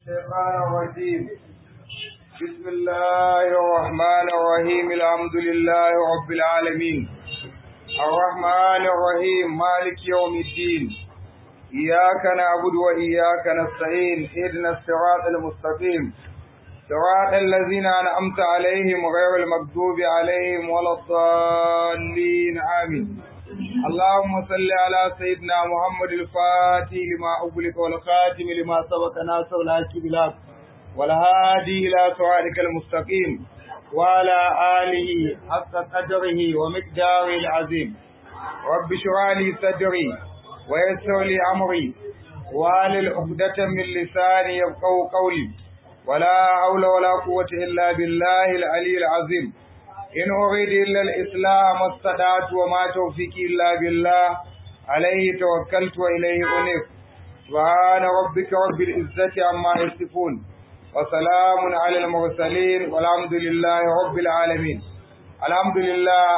الشيطان الرجيم بسم الله الرحمن الرحيم الحمد لله رب العالمين الرحمن الرحيم مالك يوم الدين إياك نعبد وإياك نستعين اهدنا الصراط المستقيم صراط الذين أنعمت عليهم غير المغضوب عليهم ولا الضالين آمين اللهم صل على سيدنا محمد الفاتح لما أغلق والخاتم لما سبق ناصر الحق بالحق والهادي إلى صراطك المستقيم وعلى آله حق قدره ومقداره العظيم رب اشرح لي صدري ويسر لي أمري واحلل عقدة من لساني يفقهوا قولي ولا حول ولا قوة إلا بالله العلي العظيم إن أريد إلا الإسلام استطعت وما توفيقي إلا بالله عليه توكلت وإليه أنيب سبحان ربك رب العزة عما يصفون وسلام على المرسلين والحمد لله رب العالمين الحمد لله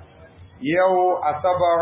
يو أصبر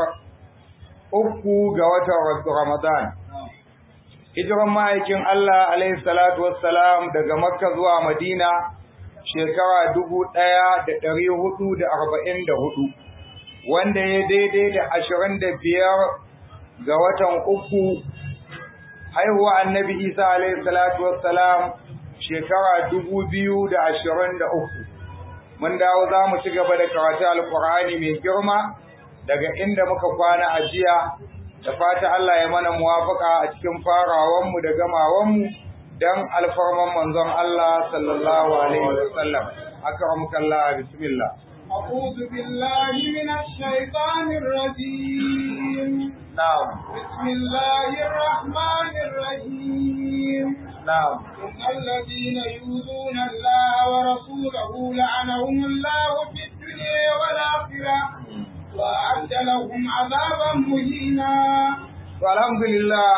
uku ga watan Ramadan. Hijiran ma'aikin Allah alaihi salatu wassalam daga Makka zuwa Madina shekara dubu ɗaya da ɗari hudu da arba'in da hudu, wanda ya daidai da ashirin da biyar ga watan uku haihuwa annabi Isa alaihi salatu wassalam shekara dubu biyu da ashirin da uku. Mun dawo za mu ci gaba da karatu Alƙur'ani mai girma daga inda muka kwana a jiya da fata Allah ya mana muwafaka a cikin farawanmu da gamawanmu dan alfarman manzon Allah sallallahu alaihi wasallam akramukallah bismillah أعوذ بالله من الشيطان الرجيم نعم بسم الله الرحمن الرحيم نعم إن الذين يؤذون الله ورسوله لعنهم الله في الدنيا والآخرة وأعد لهم عذابا مهينا to alhamdulillah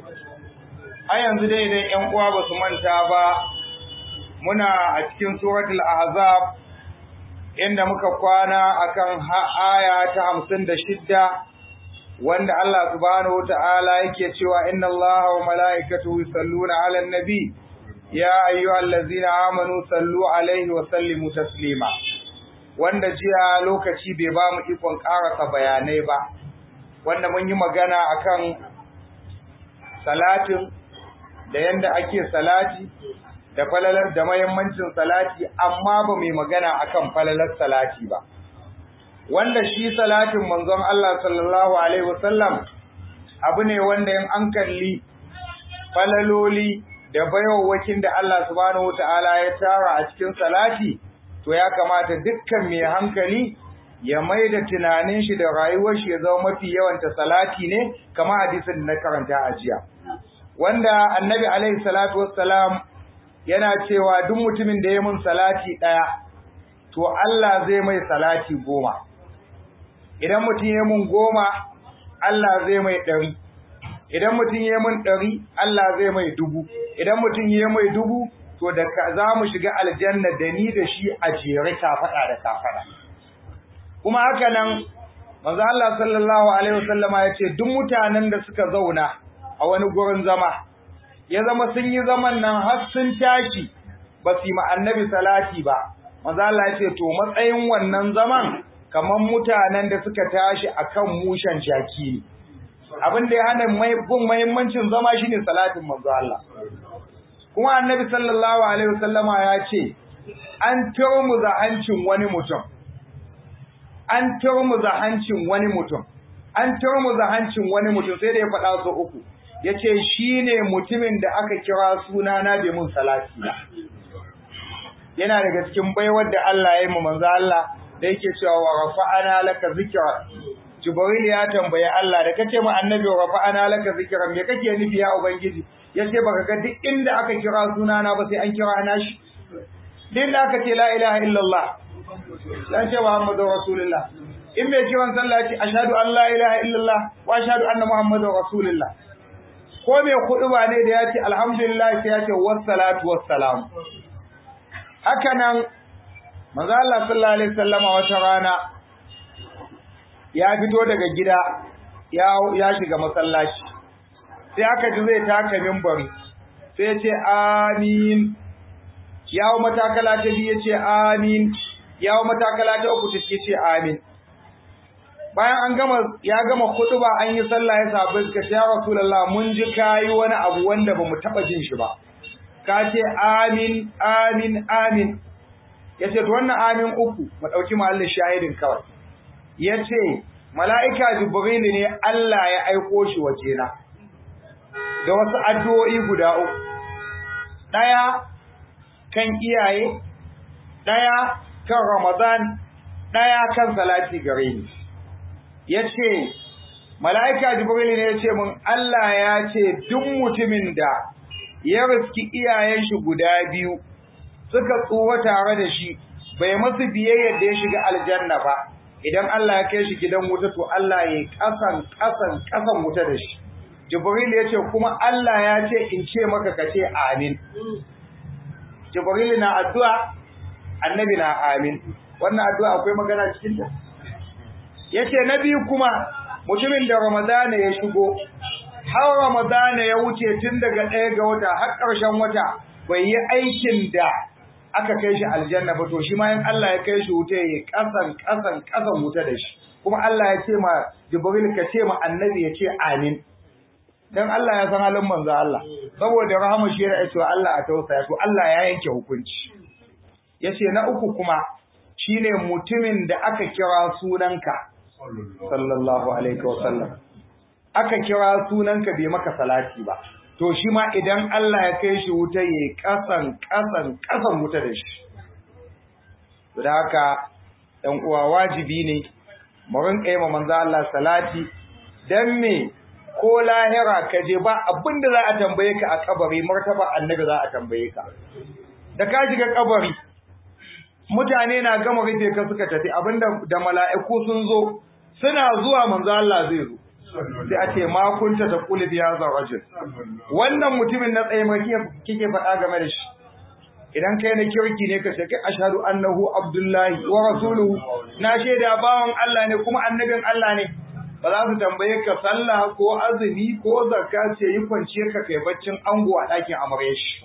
a yanzu dai idan ƴan uwa ba su manta ba muna a cikin suratul ahzab inda muka kwana akan aya ta hamsin da shidda wanda Allah subhanahu wa ta'ala yake cewa inna Allah wa mala'ikatahu yusalluna 'alan nabi ya ayyuhallazina amanu sallu alaihi wa sallimu taslima wanda jiya lokaci bai ba mu ikon ƙarasa bayanai ba wanda mun yi magana akan salatin da yanda ake salati da falalar da mahimmancin salati amma ba mai magana akan falalar salati ba wanda shi salatin manzon Allah sallallahu alaihi wasallam abu ne wanda in an kalli falaloli da bayawwakin da Allah subhanahu wataala ya tara a cikin salati to ya kamata dukkan mai hankali ya mai da tunanin shi da rayuwar shi ya zama mafi yawanta salati ne kamar hadisin da na karanta a jiya wanda annabi alaihi salatu wassalam yana cewa duk mutumin da ya mun salati ɗaya to Allah zai mai salati goma idan mutum ya mun goma Allah zai mai ɗari idan mutum ya mun ɗari Allah zai mai dubu idan mutum ya mai dubu to da za mu shiga aljanna da ni da shi a jere kafaɗa da kafaɗa kuma haka nan manzo Allah sallallahu alaihi wasallama ya ce duk mutanen da suka zauna a wani gurin zama ya zama sun yi zaman nan har sun tashi ba su yi ma annabi salati ba manzo Allah ya ce to matsayin wannan zaman kamar mutanen da suka tashi akan mushen jaki ne abin da ya hana mai gun muhimmancin zama shine salatin manzo Allah kuma annabi sallallahu alaihi wasallama ya ce an turmuza hancin wani mutum an turmuza hancin wani mutum an turmuza hancin wani mutum sai da ya faɗa su uku yace shine mutumin da aka kira suna na bai mun salati ba yana daga cikin baiwar da Allah ya yi mu manzo Allah da yake cewa wa rafa'ana laka zikra Jibril ya tambaye Allah da kace mu annabi wa rafa'ana laka zikra me kake nufi ya ubangiji yace baka ga duk inda aka kira suna na ba sai an kira na shi din da aka ce la ilaha illallah dan ce Muhammadu Rasulullah in mai kiran sallah ce ashhadu an la ilaha illallah wa ashhadu anna Muhammadar Rasulullah ko mai ba ne da yace alhamdulillah sai yace wassalatu wassalam haka nan manzo Allah sallallahu alaihi wasallama wata rana ya fito daga gida ya ya shiga masallaci sai aka ji zai taka minbari sai ya ce amin yawo matakala ta biyu ya ce amin yawo matakala ta uku ta ce amin bayan an gama ya gama ba an yi sallah ya sabu ka ce ya rasulullah mun ji kayi wani abu wanda bamu taba jin shi ba ka ce amin amin amin yace to wannan amin uku mu dauki mahallin shahidin kawai yace mala'ika jibril ne Allah ya aiko shi wajena da wasu addu'o'i guda uku daya kan iyaye daya kan ramadan daya kan salati gare ni yace mala'ika jibril ne yace mun Allah ya ce duk mutumin da ya riski iyayen shi guda biyu suka tsuwa tare da shi bai masu biyayya da ya shiga aljanna ba idan Allah ya kai shi gidan wuta to Allah ya kasan kasan kasan wuta da shi jibril yace kuma Allah ya ce in ce maka kace amin jibril na addu'a annabi na amin wannan addu'a akwai magana cikin ta yace na biyu kuma mutumin da ramadana ya shigo har ramadana ya wuce tun daga ɗaya ga wata har ƙarshen wata bai yi aikin da aka kai shi aljanna ba to shi ma in Allah ya kai shi wuta ya kasan kasan kasan wuta da shi kuma Allah ya ce ma Jibril ka ce ma annabi ya ce amin dan Allah ya san halin manzo Allah saboda rahama shi ya ce Allah a tausaya to Allah ya yanke hukunci yace na uku kuma shine mutumin da aka kira sunanka sallallahu alaihi wasallam aka kira sunanka bai maka salati ba to shi ma idan Allah ya kai shi wuta yayi kasan kasan kasan wuta da shi to da haka ɗan uwa wajibi ne mu rinka yi ma manzo Allah salati dan me ko lahira ka je ba abinda za a tambaye ka a kabari martaba annabi za a tambaye ka da ka shiga kabari mutane na gama rufe ka suka tafi abinda da mala'iku sun zo suna zuwa manzo Allah zai zo sai a ce ma kunta ta kula biya za rajul wannan mutumin na tsaye mai kike faɗa game da shi idan kai na kirki ne ka ce kai ashhadu annahu abdullahi wa rasuluhu na shaida bawan Allah ne kuma annabin Allah ne ba za su tambaye ka sallah ko azumi ko zakka ce yi kwanciyar ka kai baccin ango a ɗakin amarya shi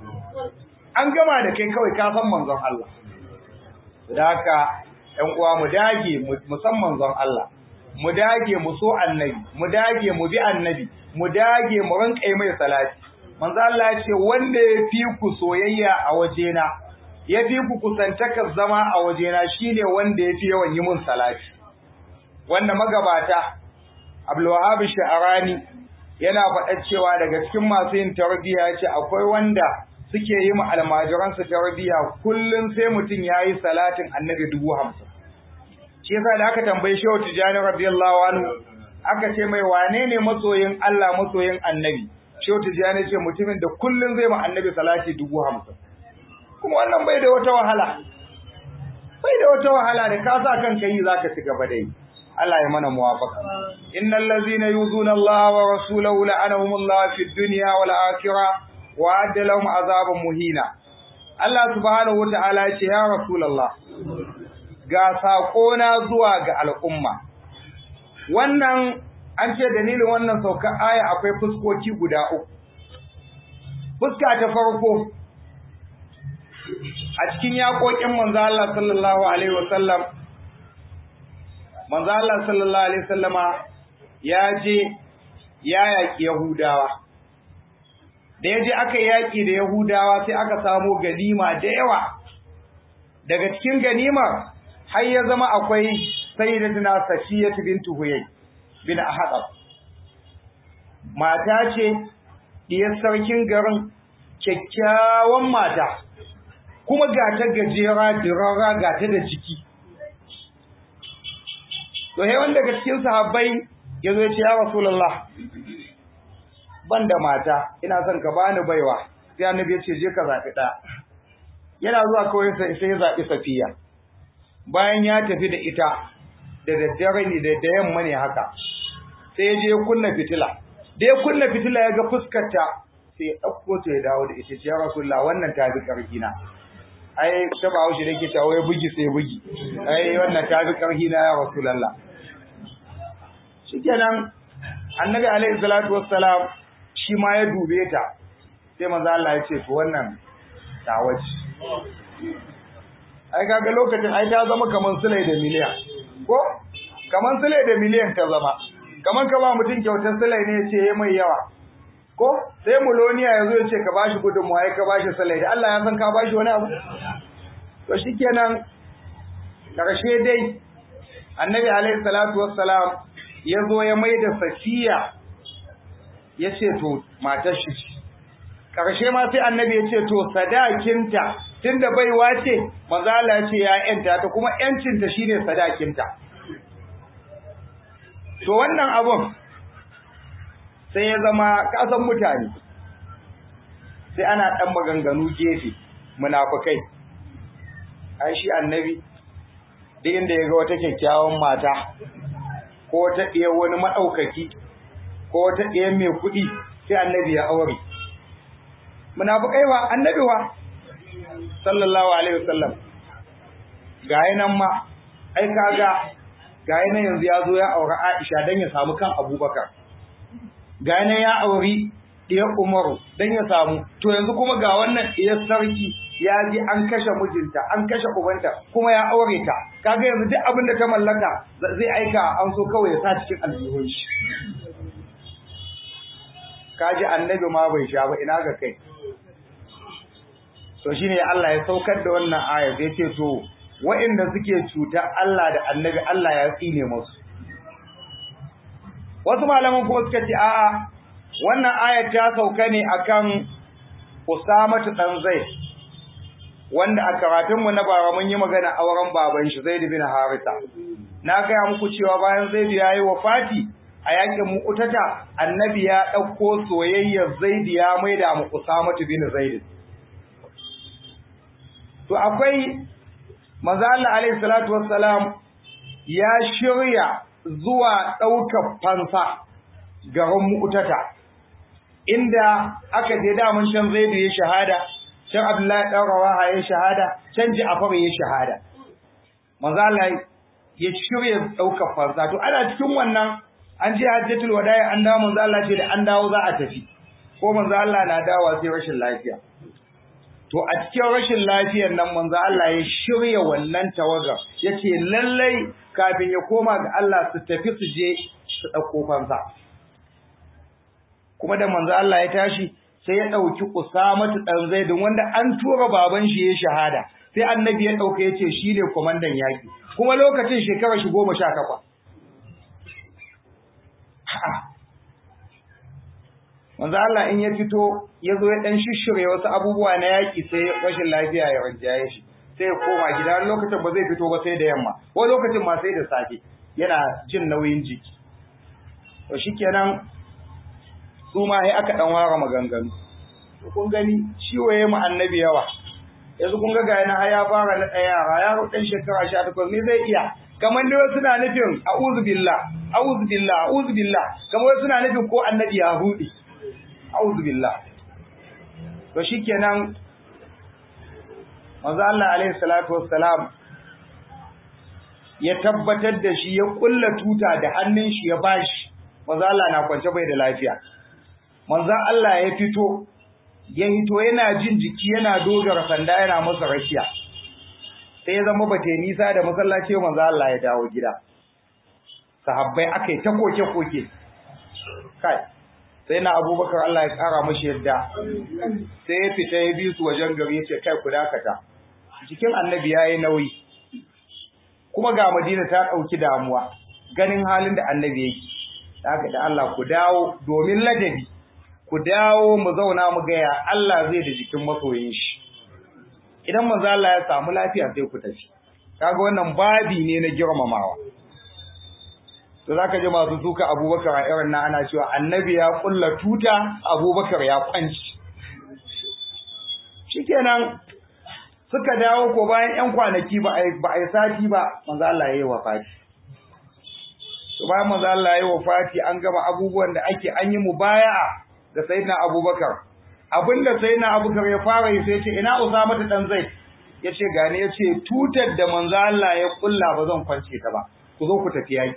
an gama da kai kawai ka san manzon Allah da haka ƴan uwa mu dage mu san manzon Allah mu dage mu so annabi mu dage mu bi annabi mu dage mu rinka mai salati manzo Allah ya ce wanda ya fi ku soyayya a wajena ya fi ku kusantakar zama a wajena shine wanda ya fi yawan yi mun salati wanda magabata Abdul Wahhab Sha'rani yana faɗa cewa daga cikin masu yin tarbiyya ya ce akwai wanda suke yi ma almajiransu tarbiyya kullum sai mutum ya yi salatin annabi dubu hamsin shi yasa da aka tambayi Shehu Tijani radiyallahu anhu aka ce mai wane ne masoyin Allah masoyin Annabi Shehu Tijani ce mutumin da kullun zai ma Annabi salati dubu hamsin kuma wannan bai da wata wahala bai da wata wahala da ka sa kanka yi zaka ci gaba da yi Allah ya mana muwafaqa innal ladzina yuzuna Allah wa rasulahu la'anahumullahu fid dunya wal akhirah wa adda lahum azaban muhina Allah subhanahu wa ta'ala ya ce ya rasulullah ga saƙona zuwa ga al'umma. Wannan an ce dalilin wannan saukar aya akwai fuskoki guda uku. Fuska ta farko, a cikin yaƙoƙin manzo Allah sallallahu Alaihi wasallam, manzo Allah sallallahu Alaihi wasallama ya je ya yaƙi Yahudawa. Da ya je aka yaƙi da Yahudawa sai aka samo ganima da yawa. Daga cikin ganimar har ya zama akwai sayyidatuna Safiyatu bintu Huyay bin Ahadab mata ce diyar sarkin garin kyakkyawan mata kuma ga ta gajera dirara ga ta da jiki to he wanda daga cikin sahabbai yazo ya ce ya Rasulullah ban da mata ina son ka bani baiwa sai annabi ya ce je ka zabi da yana zuwa kawai sai ya zabi Safiya bayan ya tafi da ita da daddare ne da yamma ne haka sai ya je ya kunna fitila da ya kunna fitila ya ga fuskarta sai ya ɗauko ta ya dawo da ita ya rasulullah wannan ta fi ƙarfi na ai ta ba haushi da ke tawo ya bugi sai bugi ai wannan ta fi ƙarfi na ya rasulullah shikenan annabi alaihi salatu wassalam shi ma ya dube ta sai manzo Allah ya ce to wannan tawaci ai kaga lokacin ai ta zama kaman sulai da miliyan ko kaman sulai da miliyan ta zama kaman ka ba mutum kyautar sulai ne ya ce yayi mai yawa ko sai muloniya yazo ya ce ka bashi gudunmuwa ai ka bashi sulai da Allah ya san ka bashi wani abu to shikenan karshe dai annabi alaihi salatu wassalam ya zo ya mai da safiya ya ce to matar shi ce ƙarshe ma sai annabi ya ce to sadakinta tunda baiwa ce manzo Allah ya ce ya yanta ta kuma yancinta shine sadakinta to wannan abun sai ya zama kasan mutane sai ana dan maganganu gefe munafikai ai shi annabi duk inda ya ga wata kyakkyawan mata ko ta ɗaya wani maɗaukaki ko ta ɗaya mai kuɗi sai annabi ya aure munafikai wa annabi wa sallallahu alaihi wasallam ga nan ma ai kaga ga nan yanzu ya zo ya aure Aisha dan ya samu kan Abubakar ga nan ya auri ɗiyar Umaru dan ya samu to yanzu kuma ga wannan ɗiyar sarki ya ji an kashe mijinta an kashe ubanta kuma ya aure ta kaga yanzu duk abin da ta mallaka zai aika an so kawai ya sa cikin aljihun shi kaji annabi ma bai sha ba ina ga kai to shine Allah ya saukar da wannan aya sai ce to waɗanda suke cuta Allah da annabi Allah ya tsine musu wasu malaman kuma suka ce a'a wannan aya ta sauka ne akan Usama dan Zaid wanda a karatunmu na bara mun yi magana auren baban shi Zaid bin Haritha na gaya muku cewa bayan Zaid ya yi wafati a yakin Mu'tata annabi ya dauko soyayyar Zaid ya maida mu Usama bin Zaid to akwai manzo Allah alaihi salatu wassalam ya shirya zuwa daukar fansa garin Mu'tata inda aka je da mun shan Zaid ya shahada can Abdullahi ɗan Rawaha ya shahada, can Ja'far ya shahada. Manzo Allah ya shirya ɗaukar fansa. To ana cikin wannan an je Hajjatul Wada'i an dawo manzo Allah ce da an dawo za a tafi. Ko manzo Allah na dawo sai rashin lafiya. To a cikin rashin lafiyar nan manzo Allah ya shirya wannan tawagar. Yace lallai kafin ya koma ga Allah su tafi su je su ɗauko fansa. Kuma da manzo Allah ya tashi sai ya ɗauki Usamatu ɗan Zaidin wanda an tura baban shi ya shahada sai annabi ya ɗauka ya ce shi ne kwamandan yaƙi kuma lokacin shekarar shi goma sha takwas. Manzo Allah in ya fito ya zo ya ɗan shishire wasu abubuwa na yaƙi sai rashin lafiya ya rinjaye shi sai ya koma gida wani lokacin ba zai fito ba sai da yamma wani lokacin ma sai da safe yana jin nauyin jiki. To shikenan su ma sai aka dan ware maganganu to kun gani ciwo yayi mu annabi yawa yanzu kun ga ga yana ya fara na daya yara yaro dan shekara 18 ne zai iya kamar dai wasu na nufin a'udhu billah a'udhu billah a'udhu billah kamar wasu na nufin ko annabi ya hudi a'udhu billah to shikenan manzo Allah alaihi salatu wassalam ya tabbatar da shi ya kulla tuta da hannun shi ya bashi manzo Allah na kwance bai da lafiya manzon Allah ya fito ya hito yana jin jiki yana dogara sanda yana masa rakiya sai ya zama bate nisa da masallaci manzon Allah ya dawo gida sahabbai akai ta koke koke kai sai na Abubakar Allah ya kara mashi yadda sai ya fita ya bi su wajen gari yace kai ku dakata jikin annabi yayi nauyi kuma ga Madina ta dauki damuwa ganin halin da annabi yake haka da Allah ku dawo domin ladabi ku dawo mu zauna mu gaya Allah zai da jikin masoyin shi idan manzo Allah ya samu lafiya sai ku tafi kaga wannan babi ne na girmamawa to zaka ji masu suka Abubakar a irin na ana cewa annabi ya kulla tuta Abubakar ya kwanci shikenan suka dawo ko bayan yan kwanaki ba a ba a sati ba manzo Allah ya yi wafati to bayan manzo Allah ya yi wafati an gama abubuwan da ake an yi mubaya'a ga sayyidina Abubakar abinda sayyidina Abubakar ya fara yi sai ya ce ina Usama ta dan Zaid yace gane yace tutar da manzo Allah ya kulla ba zan kwance ta ba ku zo ku tafi yaki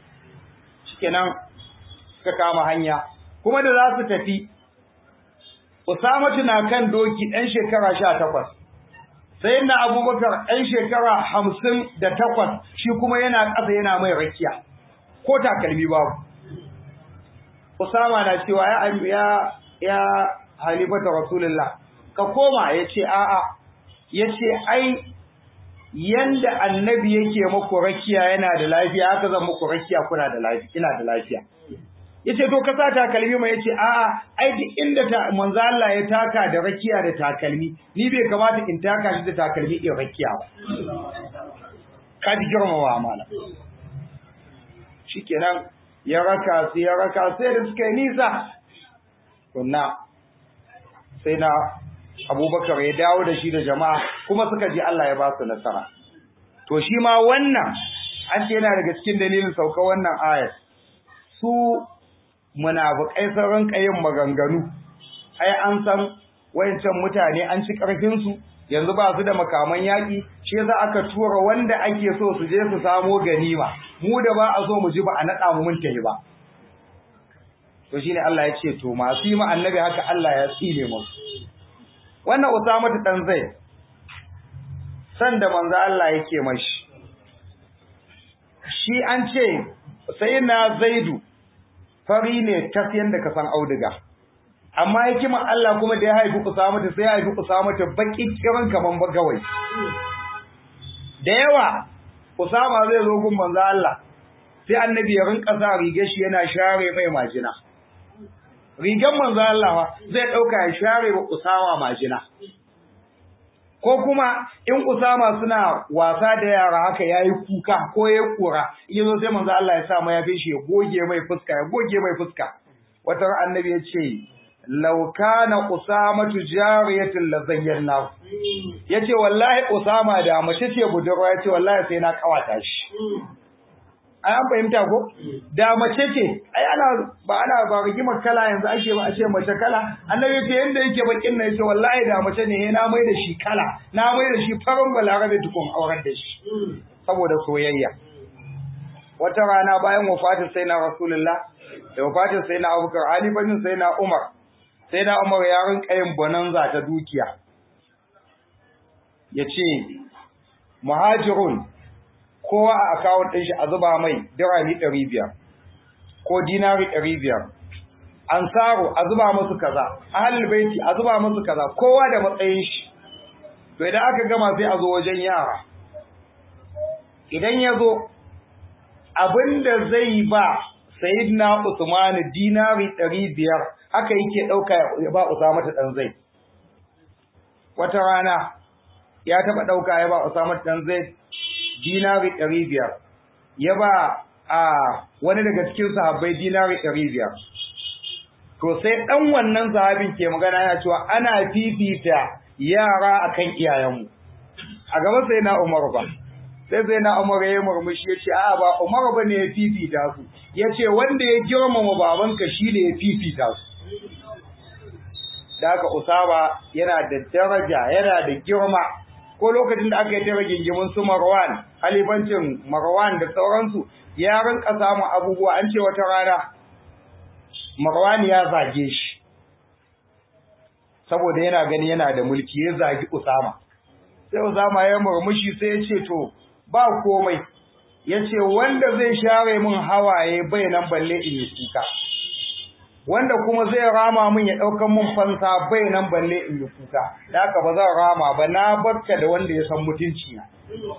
shikenan suka kama hanya kuma da za su tafi Usamatu na kan doki ɗan shekara sha takwas. Sai na Abubakar ɗan shekara hamsin da takwas shi kuma yana ƙasa yana mai rakiya. Ko takalmi babu. Usama na cewa ya ya ya halifata Rasulullah ka koma ya ce a'a ya ce ai yanda annabi yake muku rakiya yana da lafiya haka zan muku rakiya kuna da lafiya ina da lafiya yace to ka sa takalmi mai yace a'a ai duk inda ta manzo Allah ya taka da rakiya da takalmi ni bai kamata in taka shi da takalmi in rakiya ba ka ji girmawa mala shikenan ya raka sai ya raka sai da suka yi nisa kunna sai na abubakar ya dawo da shi da jama'a kuma suka ji Allah ya ba su nasara to shi ma wannan an ce yana daga cikin dalilin sauka wannan ayat su munafikai sun rinka yin maganganu ai an san wayancan mutane an ci karfin su yanzu ba su da makaman yaki shi yasa aka tura wanda ake so su je su samo ganima mu da ba a so mu ji ba a nada mu mun tafi ba to shine Allah ya ce to masu yi ma annabi haka Allah ya tsine musu wannan Usama dan zai san da manzo Allah yake mashi shi an ce sai na Zaidu fari ne tas yanda ka san auduga amma hikimar Allah kuma da ya haifi Usama sai ya haifi Usama ta baki kiran kaman bagawai da yawa Usama zai zo gun manzo Allah sai annabi ya rinka sa rigar shi yana share mai majina rigar manzo Allah zai dauka ya share wa Usama majina ko kuma in Usama suna wasa da yara haka yayi kuka ko yayi kura yazo sai manzo Allah ya sa mai yafi shi ya goge mai fuska ya goge mai fuska wata annabi ya ce law kana usamatu jariyatan la zayyana yace wallahi Usama da mace ce budurwa yace wallahi sai na kawata shi ai an fahimta ko da mace ce ai ana ba ana ba rigimar kala yanzu ake ba a ce mace kala annabi yace yanda yake bakin nan yace wallahi da mace ne na mai da shi kala na mai da shi farin balarabe tukun auren da shi saboda soyayya wata rana bayan wafatin sai na rasulullah da wafatin sai na abubakar alifanin sai na umar sai na umar ya rinka yin bonanza ta dukiya yace muhajirun kowa a akawun ɗin shi a zuba mai dirami ɗari biyar ko dinari ɗari biyar ansaru a zuba musu kaza ahlul baiti a zuba musu kaza kowa da matsayin shi to idan aka gama sai a zo wajen yara idan ya zo abinda zai ba sayyidina Usman dinari ɗari biyar haka yake ɗauka ya ba Usama ta ɗan zai wata rana ya taɓa ɗauka ya ba Usama ta ɗan zai dinari ɗari biyar ya ba a wani daga cikin sahabbai dinari ɗari biyar to sai ɗan wannan sahabin ke magana yana cewa ana fifita yara akan iyayenmu a gaba sai na Umar ba sai sai na Umar ya murmushi ya ce a'a ba Umar ba ne ya fifita su ya ce wanda ya girmama babanka shi ne ya fifita su da haka Usama yana da daraja yana da girma ko lokacin da aka yi ta rigingimin su Marwan halifancin Marwan da sauransu ya rinka samun abubuwa an ce wata rana Marwan ya zage shi saboda yana gani yana da mulki ya zagi Usama sai Usama ya murmushi sai ya ce to ba komai ya ce wanda zai share min hawaye bai nan balle in yi kuka wanda kuma zai rama min ya ɗaukan min fansa bai nan balle in yi kuka da haka ba zan rama ba na barka da wanda ya san mutunci na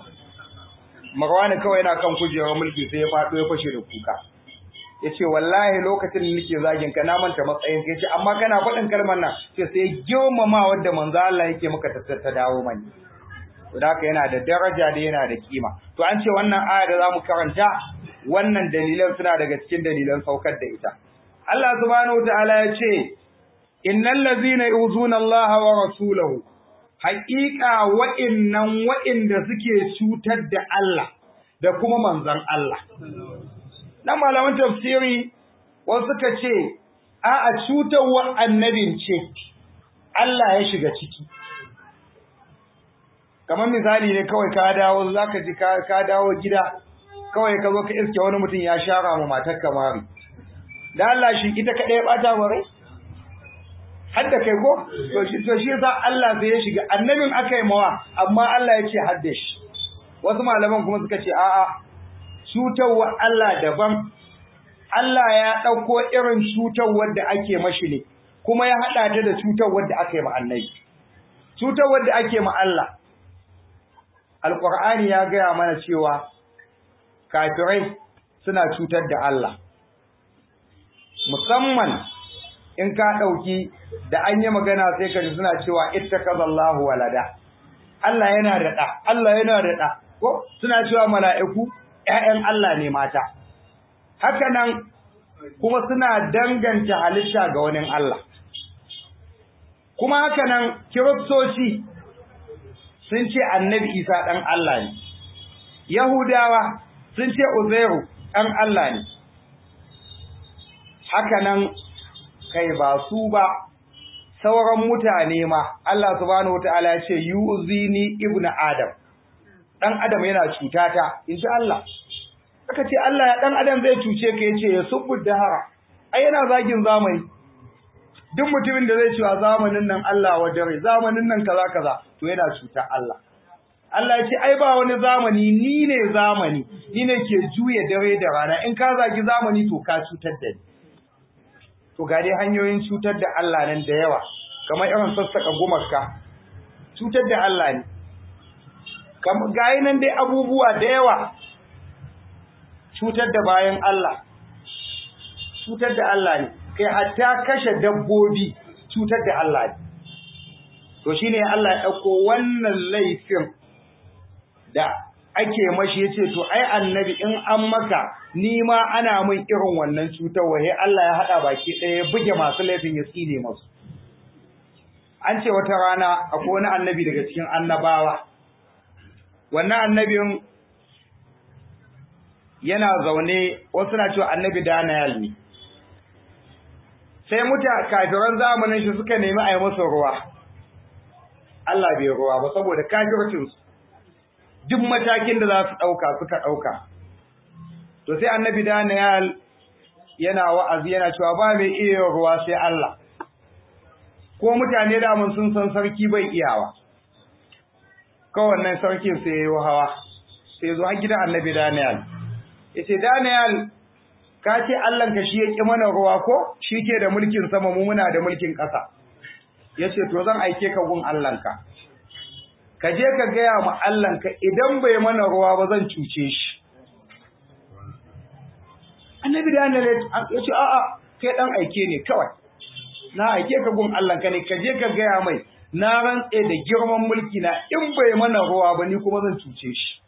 Marwani kawai yana kan kujerar mulki sai ya faɗo ya fashe da kuka ya ce wallahi lokacin da nake zagin ka na manta matsayin ya ce amma kana faɗin kalmar nan sai sai girmama wadda manzo Allah yake maka ta dawo mani to da haka yana da daraja da yana da kima to an ce wannan aya da zamu karanta wannan dalilan suna daga cikin dalilan saukar da ita Allah subhanahu wataala ya ce innal ladzina yuzuna Allah wa rasulahu haqiqa wa'innan wa'inda suke cutar da Allah da kuma manzon Allah dan malaman tafsiri wasu suka ce a a cutarwar annabin ce Allah ya shiga ciki kamar misali ne kawai ka dawo zaka ji ka dawo gida kawai ka zo ka iske wani mutum ya shara ma matar kamari da Allah shi ita kadai ya bata wa rai har da kai ko to shi to shi yasa Allah sai ya shiga annabin aka yi mawa amma Allah ya ce har da shi wasu malaman kuma suka ce a'a cutarwa Allah daban Allah ya ɗauko irin cutarwar da ake mashi ne kuma ya haɗa ta da cutarwar da aka yi ma annabi cutarwar da ake ma Allah Alƙur'ani ya gaya mana cewa kafirai suna cutar da Allah musamman in ka ɗauki da an yi magana sai ka ji suna cewa ittakazallahu walada Allah yana da ɗa Allah yana da ɗa ko suna cewa mala'iku ƴaƴan Allah ne mata haka nan kuma suna danganta halitta ga wani Allah kuma haka nan kiristoci sun ce annabi Isa ɗan Allah ne Yahudawa sun ce Uzairu ɗan Allah ne haka nan kai ba su ba sauran mutane ma Allah subhanahu wataala ya ce yuzini ibnu adam dan adam yana cutata insha Allah aka ce Allah ya dan adam zai cuce ka yace ya subbu dahara ai yana zagin zamani duk mutumin da zai cewa zamanin nan Allah wa dare zamanin nan kaza kaza to yana cuta Allah Allah ya ce ai ba wani zamani ni ne zamani ni ne ke juye dare da rana in ka zagi zamani to ka cutar da ni to ga dai hanyoyin cutar da Allah nan da yawa kamar irin sassaka gumarka cutar da Allah ne kamar gayi nan dai abubuwa da yawa cutar da bayan Allah cutar da Allah ne kai hatta kashe dabbobi cutar da Allah ne to shine Allah ya dauko wannan laifin da ake mashi yace to ai annabi in an maka ni ma ana min irin wannan cutar wahe Allah ya hada baki ɗaya ya buge masu laifin ya tsine masu an ce wata rana akwai wani annabi daga cikin annabawa wannan annabin yana zaune wasu na cewa annabi Daniel ne sai muta kafiran zamanin shi suka nemi a yi masa ruwa Allah bai ruwa ba saboda kafircinsu duk matakin da za su ɗauka suka ɗauka to sai annabi Daniel yana wa'azi yana cewa ba mai iya ruwa sai Allah ko mutane da mun sun san sarki bai iyawa kowannen sarkin sai yayi hawa sai zo har gidan annabi Daniel yace Daniel ka ce Allah ka shi ya ki mana ruwa ko shi ke da mulkin sama mu muna da mulkin ƙasa yace to zan aike ka gun Allah ka ka je ka gaya ma Allah ka idan bai mana ruwa ba zan cuce shi annabi Daniel ya ce a'a kai dan aike ne kawai na aike ka gun Allah ka ne ka je ka gaya mai na rantse da girman mulki na in bai mana ruwa ba ni kuma zan cuce shi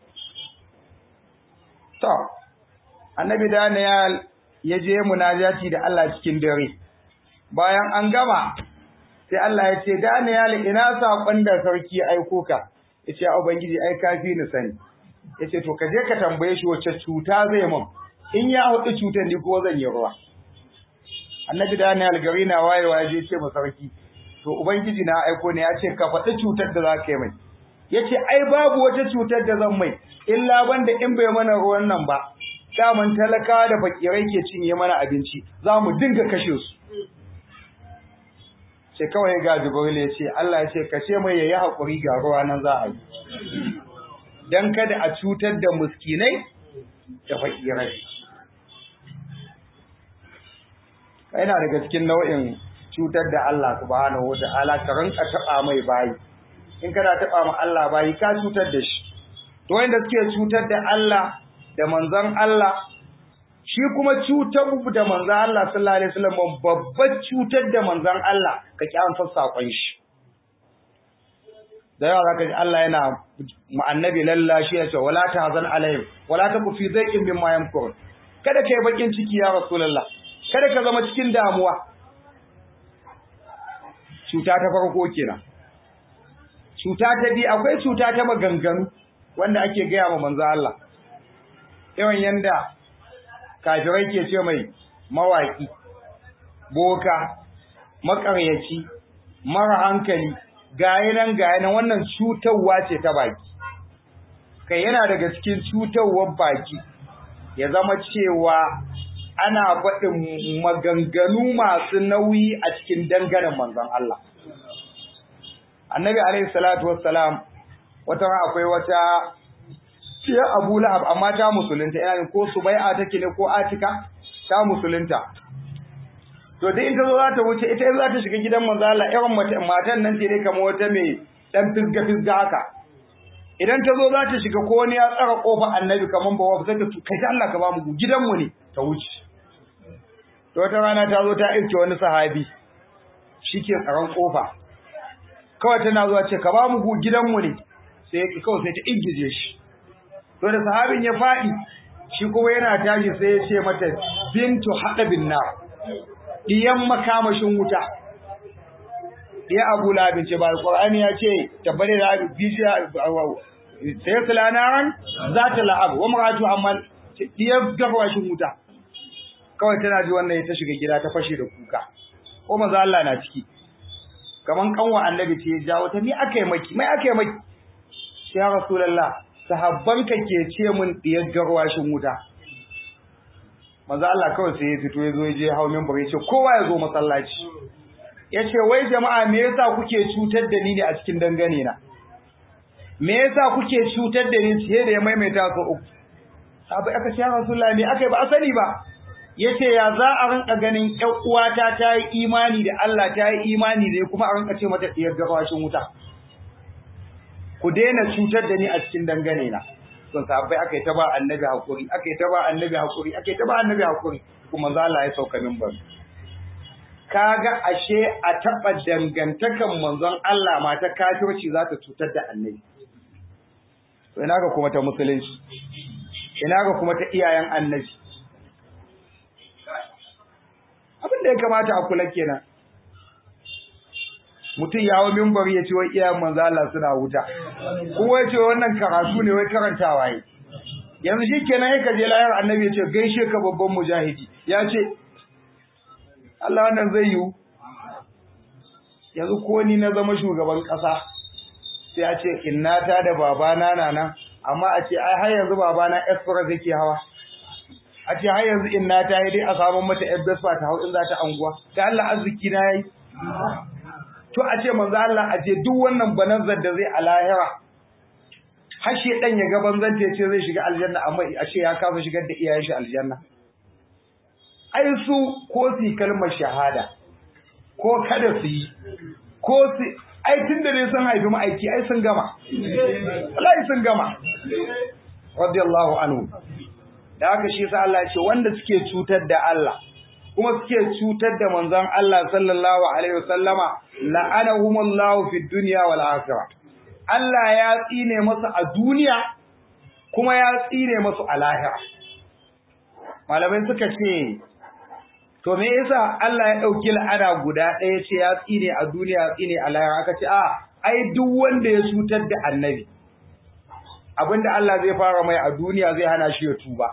to annabi Daniel ya je munajati da Allah cikin dare bayan an gama sai Allah ya ce Daniel ina sakon da sarki ya aiko ka yace a ubangiji ai kafi ni sani yace to ka je ka tambaye shi wace cuta zai mun in ya hudu cutar ni ko zan yi ruwa annabi Daniel gari na wayewa ya je ce ma sarki to ubangiji na aiko ne ya ce ka faɗi cutar da za ka yi mai yace ai babu wata cutar da zan mai illa banda in bai mana ruwan nan ba daman talakawa da fakirai ke cinye mana abinci za mu dinga kashe su sai kawai ga Jibril ya ce Allah ya ce ka ce mai yayi hakuri ga ruwa nan za a yi dan kada a cutar da muskinai da fakirai yana daga cikin nau'in cutar da Allah subhanahu wata'ala ka rinka taba mai bayi in kana taba ma Allah bayi ka cutar da shi to wanda suke cutar da Allah da manzon Allah shi kuma cutar da manzon Allah sallallahu alaihi wasallam babbar cutar da manzon Allah ka ki an sakon shi da yawa zaka ji Allah yana ma annabi lallashi ya ce wala tahzan alaihim wala taku fi dhaiqin mimma yamkurun kada kai bakin ciki ya rasulullah kada ka zama cikin damuwa cuta ta farko kenan cuta ta biyu akwai cuta ta maganganu wanda ake gaya wa manzo Allah yawan yanda kafirai ke ce mai mawaki boka makaryaci mara hankali gayi nan gayi nan wannan cutarwa ce ta baki kai yana daga cikin cutarwar baki ya zama cewa ana faɗin maganganu masu nauyi a cikin dangaren manzon Allah annabi alaihi salatu wassalam wata akwai wata ce Abu Lahab amma ta musulunta ina ko Subai'a take ne ko Atika ta musulunta to dai in ta zo za ta wuce ita za ta shiga gidan manzo Allah irin matan nan ce ne kamar wata mai dan fisga fisga haka idan ta zo za ta shiga ko wani ya tsara kofar annabi kamar bawa sai ta kai ta Allah ka ba mu gidanmu ne ta wuce to wata rana ta zo ta aike wani sahabi shike tsaron kofa kawai tana zuwa ce ka ba mu gidanmu ne sai kawai sai ta ingije shi to da sahabin ya faɗi shi kuma yana tashi sai ya ce mata bintu haɗabin nar diyan makamashin wuta diya abu labin ce ba alƙur'ani ya ce tabbare da bishiya sai su lanaran za ta la'ab wa maratu amma diya gafawashin wuta kawai tana ji wannan ta shiga gida ta fashe da kuka ko maza Allah na ciki kaman kanwa annabi ce ya jawo ta ni aka yi maki mai aka yi maki ya rasulullah sahabbanka ke ce mun diyar garwashin wuta manzo Allah kawai sai ya fito ya zo ya je hawo minbar ya ce kowa ya zo masallaci ya ce wai jama'a me yasa kuke cutar da ni ne a cikin dangane na me yasa kuke cutar da ni sai da ya maimaita su uku sabai aka ce ya rasulullah me aka yi ba asali ba yace ya za a rinka ganin ƴan uwata ta yi imani da Allah ta yi imani da kuma a rinka ce mata diyar garwashin wuta ku daina cutar da ni a cikin dangane na sun sahabbai aka yi ta ba annabi hakuri aka yi ta ba annabi hakuri aka yi ta ba annabi hakuri kuma za Allah ya sauka minbar kaga ashe a taba dangantakan manzon Allah ma ta kafirci za ta cutar da annabi to ina ga kuma ta musulunci ina ga kuma ta iyayen annabi abin da ya kamata a kula kenan mutum ya hau mimbar ya ce wai iyayen manzo Allah suna wuta kuma ya ce wannan karatu ne wai karantawa yi yanzu shi kenan ya kaje layar annabi ya ce gaishe ka babban mujahidi ya ce Allah wannan zai yiwu yanzu ko ni na zama shugaban ƙasa sai a ce innata da babana na nan amma a ce ai har yanzu babana express yake hawa a ce har yanzu innata ya dai a samun mata ebespa ta hau in za ta anguwa da Allah arziki na yayi to a ce manzo Allah a ce duk wannan banazar da zai a lahira har shi dan ya ga banzan ta ce zai shiga aljanna amma a ce ya kafa shigar da iyayen shi aljanna ai su ko su kalmar shahada ko kada su yi ko su ai tun da dai sun haifi ma'aiki ai sun gama wallahi sun gama radiyallahu anhu da haka shi sa Allah ya ce wanda suke cutar da Allah kuma suke cutar da manzon Allah sallallahu alaihi wasallama la'anahumullahu fid dunya wal akhirah Allah ya tsine masu a duniya kuma ya tsine masu a lahira malamai suka ce to me yasa Allah ya dauki la'ana guda ɗaya ce ya tsine a duniya ya tsine a lahira aka ce a ai duk wanda ya cutar da annabi abinda Allah zai fara mai a duniya zai hana shi ya tuba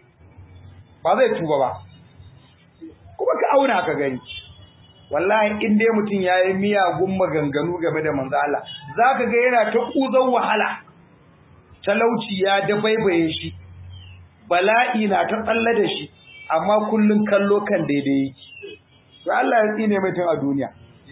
ba zai tuba ba kuma ka auna ka gani wallahi in dai mutum yayi miyagun maganganu game da manzo Allah zaka ga yana ta kuzan wahala talauci ya dabaibaye shi bala'i na ta tsalle da shi amma kullun kallo kan daidai yake to Allah ya tsine mai tun a duniya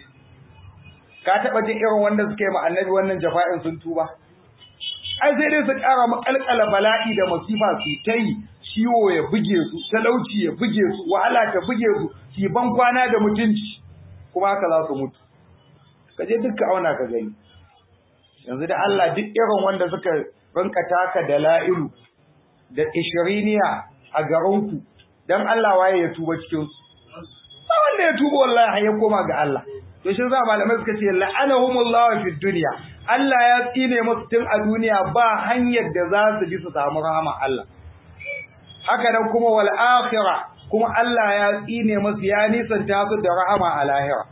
ka taba jin irin wanda suka yi ma annabi wannan jafa'in sun tuba ai sai dai su ƙara makalkala bala'i da masifa su ta yi ciwo ya buge su talauci ya buge su wahala ta buge su ki ban kwana da mutunci kuma haka za su mutu ka je dukka auna ka gani yanzu da Allah duk irin wanda suka rinka taka da la'ilu da ishiriniya a garinku dan Allah waye ya tuba cikin su ba wanda ya tuba wallahi ya koma ga Allah to shi za malamai suka ce la'anahumullahu fid dunya Allah ya tsine musu tun a duniya ba hanyar da za su bi su samu rahama Allah haka nan kuma wal akhirah kuma Allah ya tsine musu ya nisanta su da rahama a lahira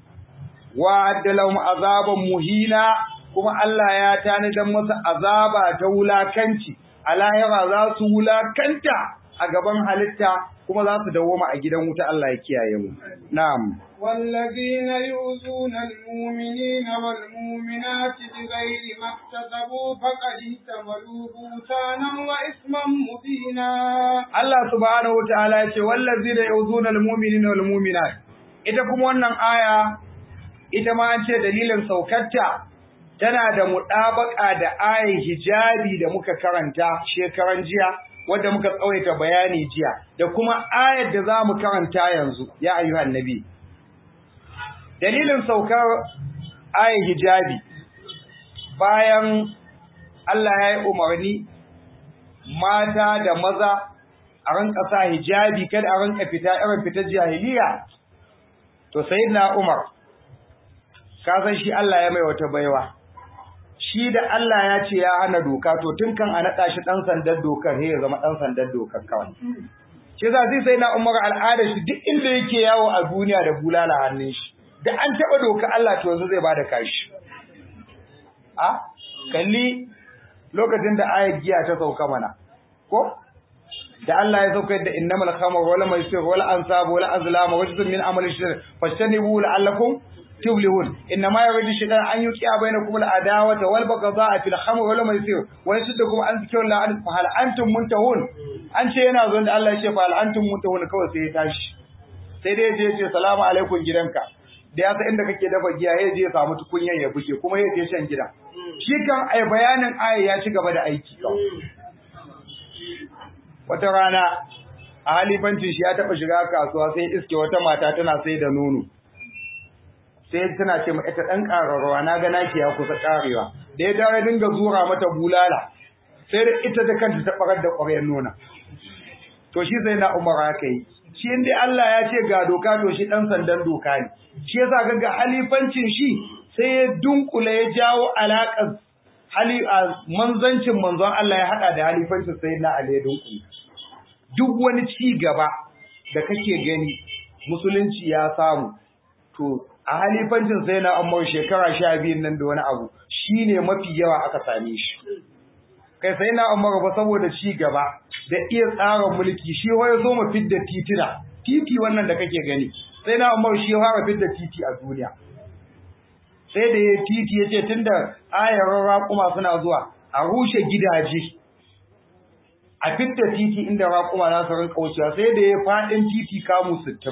wa addalahum azaban muhina kuma Allah ya tanadan musu azaba ta wulakanci a lahira za su wulakanta a gaban halitta kuma za su dawoma a gidan wuta Allah ya kiyaye mu na'am والذين يؤذون المؤمنين والمؤمنات بغير ما اكتسبوا فقد احتملوا بهتانا وإثما مبينا Allah subhanahu wa ta'ala ya ce wallazina yu'zuna al-mu'minina wal mu'minat ita kuma wannan aya ita ma an ce dalilin saukarta tana da muɗabaka da ayin hijabi da muka karanta shekaran jiya wadda muka tsawaita bayani jiya da kuma ayar da za mu karanta yanzu ya ayyuhan nabi dalilin saukar ayin hijabi bayan Allah ya yi umarni mata da maza a ranka sa hijabi kada a ranka fita irin fitar jahiliya to sayyidina Umar ka san shi Allah ya mai wata baiwa shi da Allah ya ce ya hana doka to tun kan a naɗa shi ɗan sandan dokar sai ya zama ɗan sandan dokar kawai shi za sai sai na umar al'ada shi duk inda yake yawo a duniya da bulala hannun shi da an taɓa doka Allah to yanzu zai bada kashi a kalli lokacin da ayat giya ta sauka mana ko da Allah ya sauka da innamal khamr wal maisir wal ansab wal azlam wa juzun min amali shirk fastanibu la'allakum تبلغون إنما يريد الشيطان أن يوقع بينكم العداوة والبغضاء في الخمر والميسر ويصدكم عن ذكر الله عن فهل أنتم منتهون an ce yana zuwa da Allah ya ce fa al'antum muntahun kawai sai ya tashi sai dai je ce salamu alaikum gidanka da ya san inda kake dafa giya ya je ya samu tukunyar ya buke kuma ya je shan gida shi kan ai bayanin aya ya ci gaba da aiki kawai wata rana a halifancin shi ya taba shiga kasuwa sai iske wata mata tana sai da nono sai tana ce ma ita dan kararwa na ga naki ya kusa karewa da ya dawo dinga zura mata bulala sai da ita da kanta ta barar da ƙwaryar nona to shi sai na umar haka yi shi inda Allah ya ce ga doka to shi dan sandan doka ne shi yasa ga ga halifancin shi sai ya dunkule ya jawo alaƙar hali a manzancin manzon Allah ya hada da halifancin sai na Ali ya dunkule duk wani ci gaba da kake gani musulunci ya samu to a halifancin sai na Umar shekara 12 nan da wani abu shine mafi yawa aka same shi kai sai na Umar ba saboda ci gaba da iya tsara mulki shi ya zo mu fidda titina titi wannan da kake gani sai na Umar shi ya fara fidda titi a duniya sai da ya titi yace tunda ayar raƙuma suna zuwa a rushe gidaje a fidda titi inda raƙuma za su rinka wucewa sai da ya faɗin titi kamu sittin.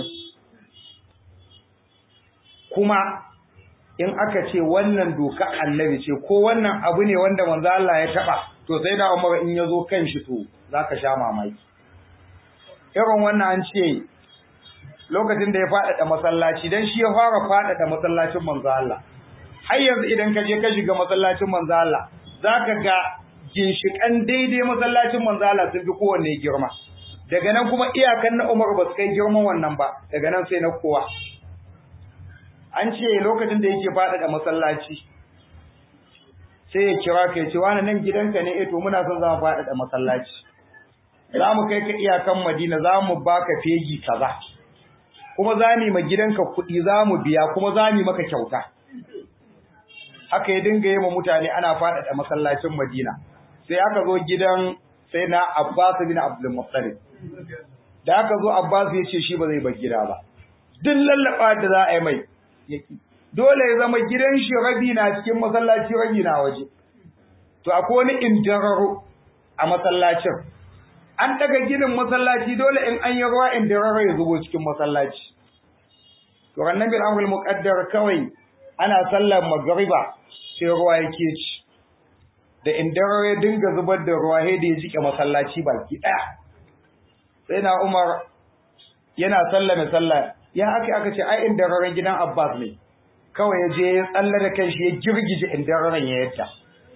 kuma in aka ce wannan doka annabi ce ko wannan abu ne wanda manzo Allah ya taba to sai da Umar in yazo kan shi to zaka sha mamaki irin wannan an ce lokacin da ya faɗaɗa masallaci dan shi ya fara faɗaɗa masallacin manzo Allah har yanzu idan ka je ka shiga masallacin manzo Allah zaka ga ginshikan daidai masallacin manzo Allah sun fi kowanne girma daga nan kuma iyakan na Umar ba su kai girman wannan ba daga nan sai na kowa an ce lokacin da yake faɗaɗa masallaci sai ya kira ka ya ce wani nan gidanka ne eh to muna son za mu faɗaɗa masallaci za mu kai ka iyakan Madina za mu baka fegi kaza kuma za mu ma gidanka kuɗi za mu biya kuma za mu maka kyauta haka ya dinga yi ma mutane ana faɗaɗa masallacin Madina sai aka zo gidan sai na Abbas bin Abdul Muttalib da aka zo Abbas ya ce shi ba zai bar gida ba duk lallaba da za a yi mai yaki dole ya zama gidan shi rabi na cikin masallaci rabi na waje to akwai wani indararo a masallacin an daga ginin masallaci dole in an yi ruwa indararo ya zubo cikin masallaci to rannan bil amrul muqaddar kawai ana sallar magriba sai ruwa yake ci da indararo ya dinga zubar da ruwa sai da ya jike masallaci baki daya sai na Umar yana sallame sallah ya aka aka ce ai indararen gidan Abbas ne kawai ya je ya tsalle da kanshi ya girgije indararen ya yadda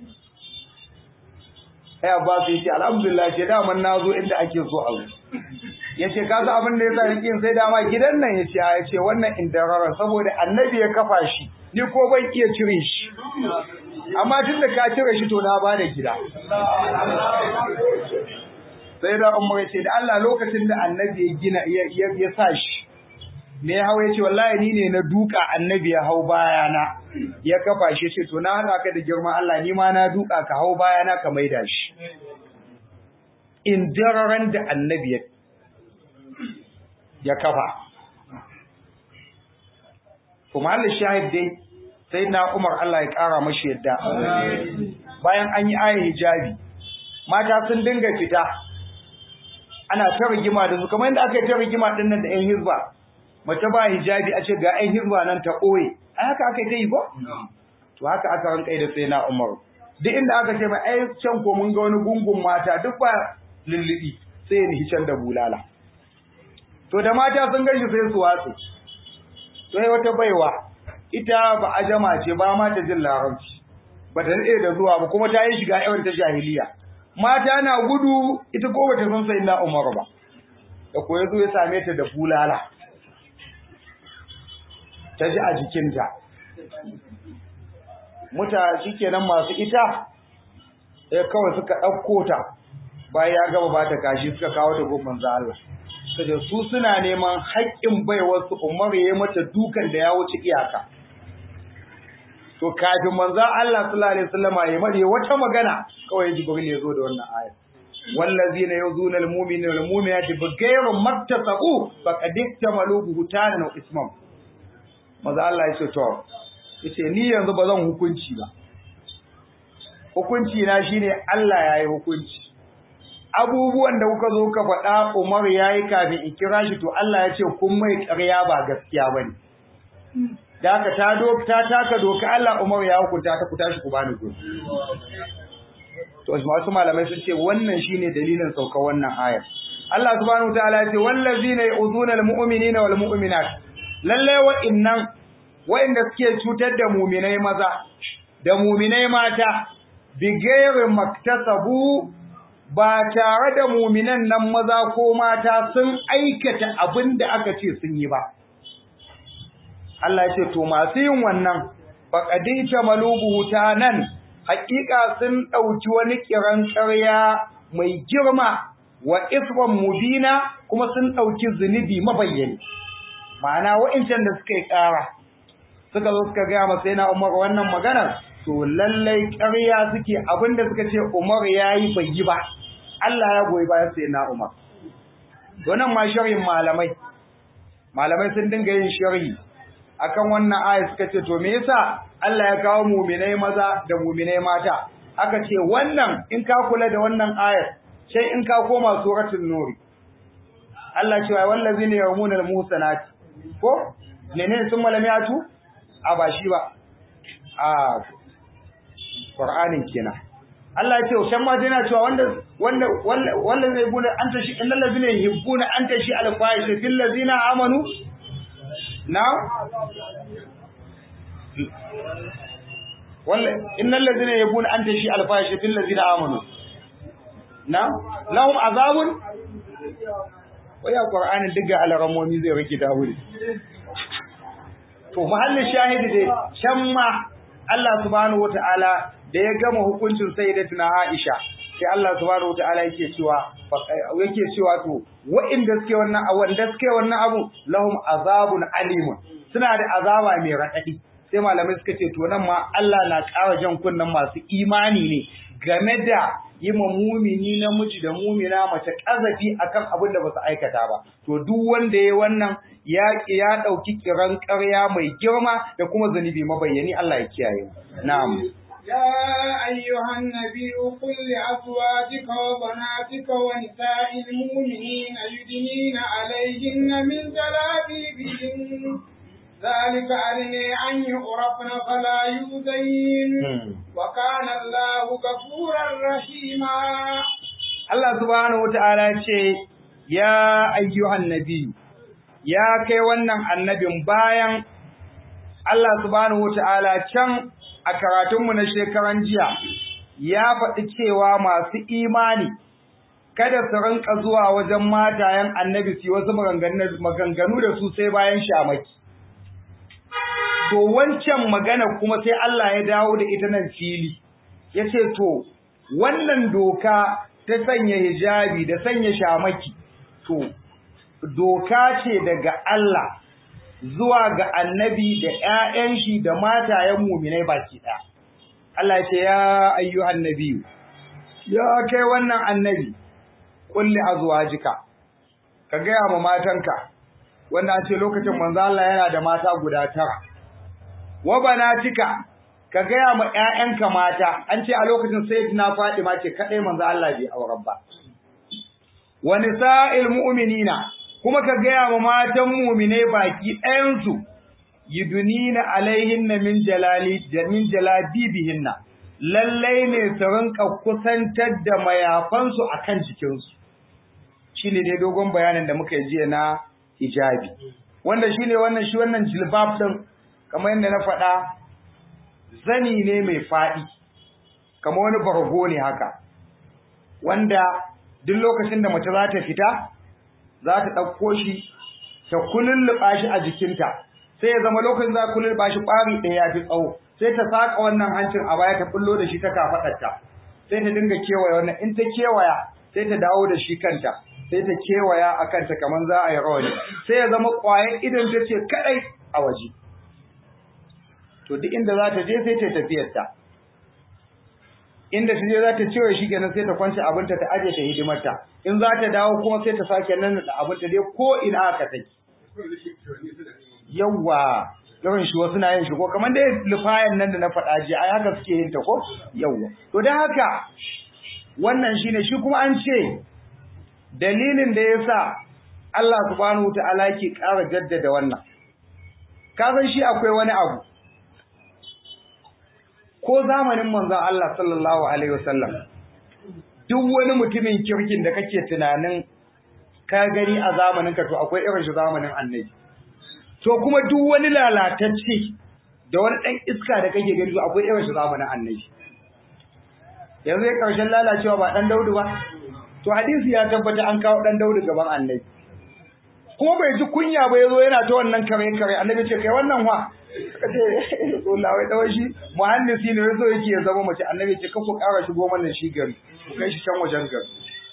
sai Abbas ya ce alhamdulillah ce daman na zo inda ake so a zo ya ce ka sa abin da ya sa rikin sai dama gidan nan ya ce ya ce wannan indararen saboda annabi ya kafa shi ni ko ban iya cire shi amma tun da ka cire shi to na ba da gida sai da umar ya ce da Allah lokacin da annabi ya gina ya sa shi me ya hau ya ce wallahi ni ne na duka annabi ya hau bayana ya kafa shi ce to na hana ka da girman Allah ni ma na duka ka hau bayana ka maida shi indiraran da annabi ya kafa kuma Allah shahid dai sai na Umar Allah ya kara mashi yadda bayan an yi ayar hijabi mata sun dinga fita ana ta rigima da su kamar yadda aka yi ta rigima din nan da ƴan hizba mace ba hijabi a ce ga ƴan hizba nan ta ɓoye a haka aka yi ta yi ko to haka aka rankai da sai na Umar duk inda aka ce mai ai can ko mun ga wani gungun mata duk ba lullubi sai ya nihi can da bulala to da mata sun gashi sai su watsi to sai wata baiwa ita ba ajama ce ba ma ta jin larabci ba ta daɗe da zuwa ba kuma ta yi shiga yawan ta jahiliya mata na gudu ita ko bata san sai na Umar ba da ko yazo ya same ta da bulala ta ji a jikinta muta shikenan masu ita sai kawai suka ɗauko ta bayan ya gaba ba ta kashi suka kawo ta gobin manzo Allah saboda su suna neman haƙƙin baiwar su Umar ya mata dukan da ya wuce iyaka to kafin manzo Allah sallallahu alaihi wasallam ya mare wata magana kawai Jibril ya zo da wannan aya wallazina yuzuna almu'minina walmu'minati bighayri maktasabu faqad iktamalu buhtanan wa isman manzo Allah ya ce to yace ni yanzu ba zan hukunci ba hukunci na shine Allah yayi hukunci abubuwan da kuka zo ka faɗa Umar yayi kafin in kira shi to Allah ya ce kun mai ƙarya ba gaskiya bane da haka ta doka ta taka doka Allah Umar ya hukunta ta ku tashi ku bani gobe to wasu malamai sun ce wannan shine dalilin sauka wannan ayar Allah subhanahu wataala ya ce wallazina yu'zuna almu'minina wal mu'minat lalle wa'innan wa'inda suke cutar da mu'minai maza da mu'minai mata bigayri maktasabu ba tare da mu'minan nan maza ko mata sun aikata abin da aka ce sun yi ba Allah ya ce to masu yin wannan faqadita malubu nan haƙiƙa sun ɗauki wani kiran ƙarya mai girma wa isran mubina kuma sun ɗauki zunubi mabayyani ma'ana wa'incan da suka yi ƙara suka zo suka gaya masa yana Umar wannan maganar to lallai ƙarya suke abinda suka ce Umar yayi bai yi ba Allah ya goyi bayan sai na Umar to nan ma sharhin malamai malamai sun dinga yin sharhi akan wannan aya suka ce to me yasa Allah ya kawo mu'minai maza da mu'minai mata aka ce wannan in ka kula da wannan ayar sai in ka koma suratul nur Allah ce wa wallazina yarmuna al-muhsanati ko menene sun malamiyatu a ba shi ba a Qur'anin kenan Allah ya ce shan ma yana cewa wanda wanda wanda zai gune an tashi innal ladina yuhibbuna an tashi al-fahisha fil ladina amanu na walla innal ladina yabuna an tashi al-fahisha fil ladina amanu na lahum azabun waya qur'ani diga al-ramomi zai rike dawuri to mahallin shahidi dai shan ma Allah subhanahu wataala da ya gama hukuncin sayyidatina Aisha sai Allah subhanahu wataala yake cewa yake cewa to wa'inda suke wannan wanda suke wannan abu lahum azabun alimun suna da azaba mai raɗaɗi sai malamai suka ce to nan ma Allah na ƙara jan kunnen masu imani ne game da yi ma mumini namiji da mumina mace ƙazafi akan abin da ba su aikata ba to duk wanda ya wannan ya ya ɗauki kiran ƙarya mai girma da kuma zunubi mabayyani Allah ya kiyaye na'am يا أيها النبي قل لأزواجك وبناتك ونساء المؤمنين يدنين عليهن من جلابيبهن ذلك أدنى أن يعرفن فلا يؤذين وكان الله غفورا رحيما Allah subhanahu wata'ala ce ya ayyuhan nabi ya kai wannan annabin bayan Allah subhanahu wata'ala can a karatunmu na shekaran jiya ya faɗi cewa masu imani kada su rinka zuwa wajen matayen annabi su wasu maganganu da su sai bayan shamaki to wancan magana kuma sai Allah ya dawo da ita nan fili ya ce to wannan doka ta sanya hijabi da sanya shamaki to doka ce daga Allah zuwa ga annabi da ƴaƴan shi da matayen mu'minai baki ɗaya Allah ya ce ya ayyuhan nabi ya kai wannan annabi kulli azwajika ka gaya ma matanka wanda ce lokacin manzo Allah yana da mata guda tara wa banatika ka gaya ma ƴaƴanka mata an ce a lokacin sayyidina Fatima ce kadai manzo Allah bai auren ba wa nisa'il mu'minina kuma ka gaya ma matan mu'mine baki ɗayan su yudunina alaihinna min jalali min jalabibihinna lallai ne su rinka kusantar da mayafansu akan jikinsu shine dai dogon bayanin da muka yi jiya na hijabi wanda shine wannan shi wannan jilbab din kamar yadda na faɗa zani ne mai faɗi kamar wani bargo ne haka wanda duk lokacin da mace za ta fita za ta ɗauko shi ta kululluɓa shi a jikinta sai ya zama lokacin za kululluɓa shi ɓari ɗaya ya fi tsawo sai ta saka wannan hancin a baya ta bullo da shi ta kafaɗarta sai ta dinga kewaya wannan in ta kewaya sai ta dawo da shi kanta sai ta kewaya a kanta kamar za a yi rawani sai ya zama ƙwayar idan ta ce kaɗai a waje to duk inda za ta je sai ta tafiyarta inda ta je za ta cewa shi kenan sai ta kwance abinta ta aje ta hidimarta in za ta dawo kuma sai ta sake nan da abinta dai ko ina aka take yawwa yawan shi wasu na yin shi ko kamar dai lufayan nan da na faɗa ji ai haka suke yin ta ko yawwa to dan haka wannan shine shi kuma an ce dalilin da yasa Allah subhanahu wataala ke ƙara jaddada wannan ka san shi akwai wani abu ko zamanin manzon Allah sallallahu alaihi wasallam duk wani mutumin kirkin da kake tunanin ka gani a zamanin ka to akwai irin shi zamanin annabi to kuma duk wani lalatacce da wani dan iska da kake gani akwai irin shi zamanin annabi yanzu ya karshen lalacewa ba dan daudu ba to hadisi ya tabbata an kawo dan daudu gaban annabi kuma bai ji kunya ba yazo yana ta wannan kare kare annabi ce kai wannan wa kace wallahi dawai shi muhandisi ne yazo yake ya zama mace annabi ce kako ƙara shigo mana shi gari ku kai shi can wajen gari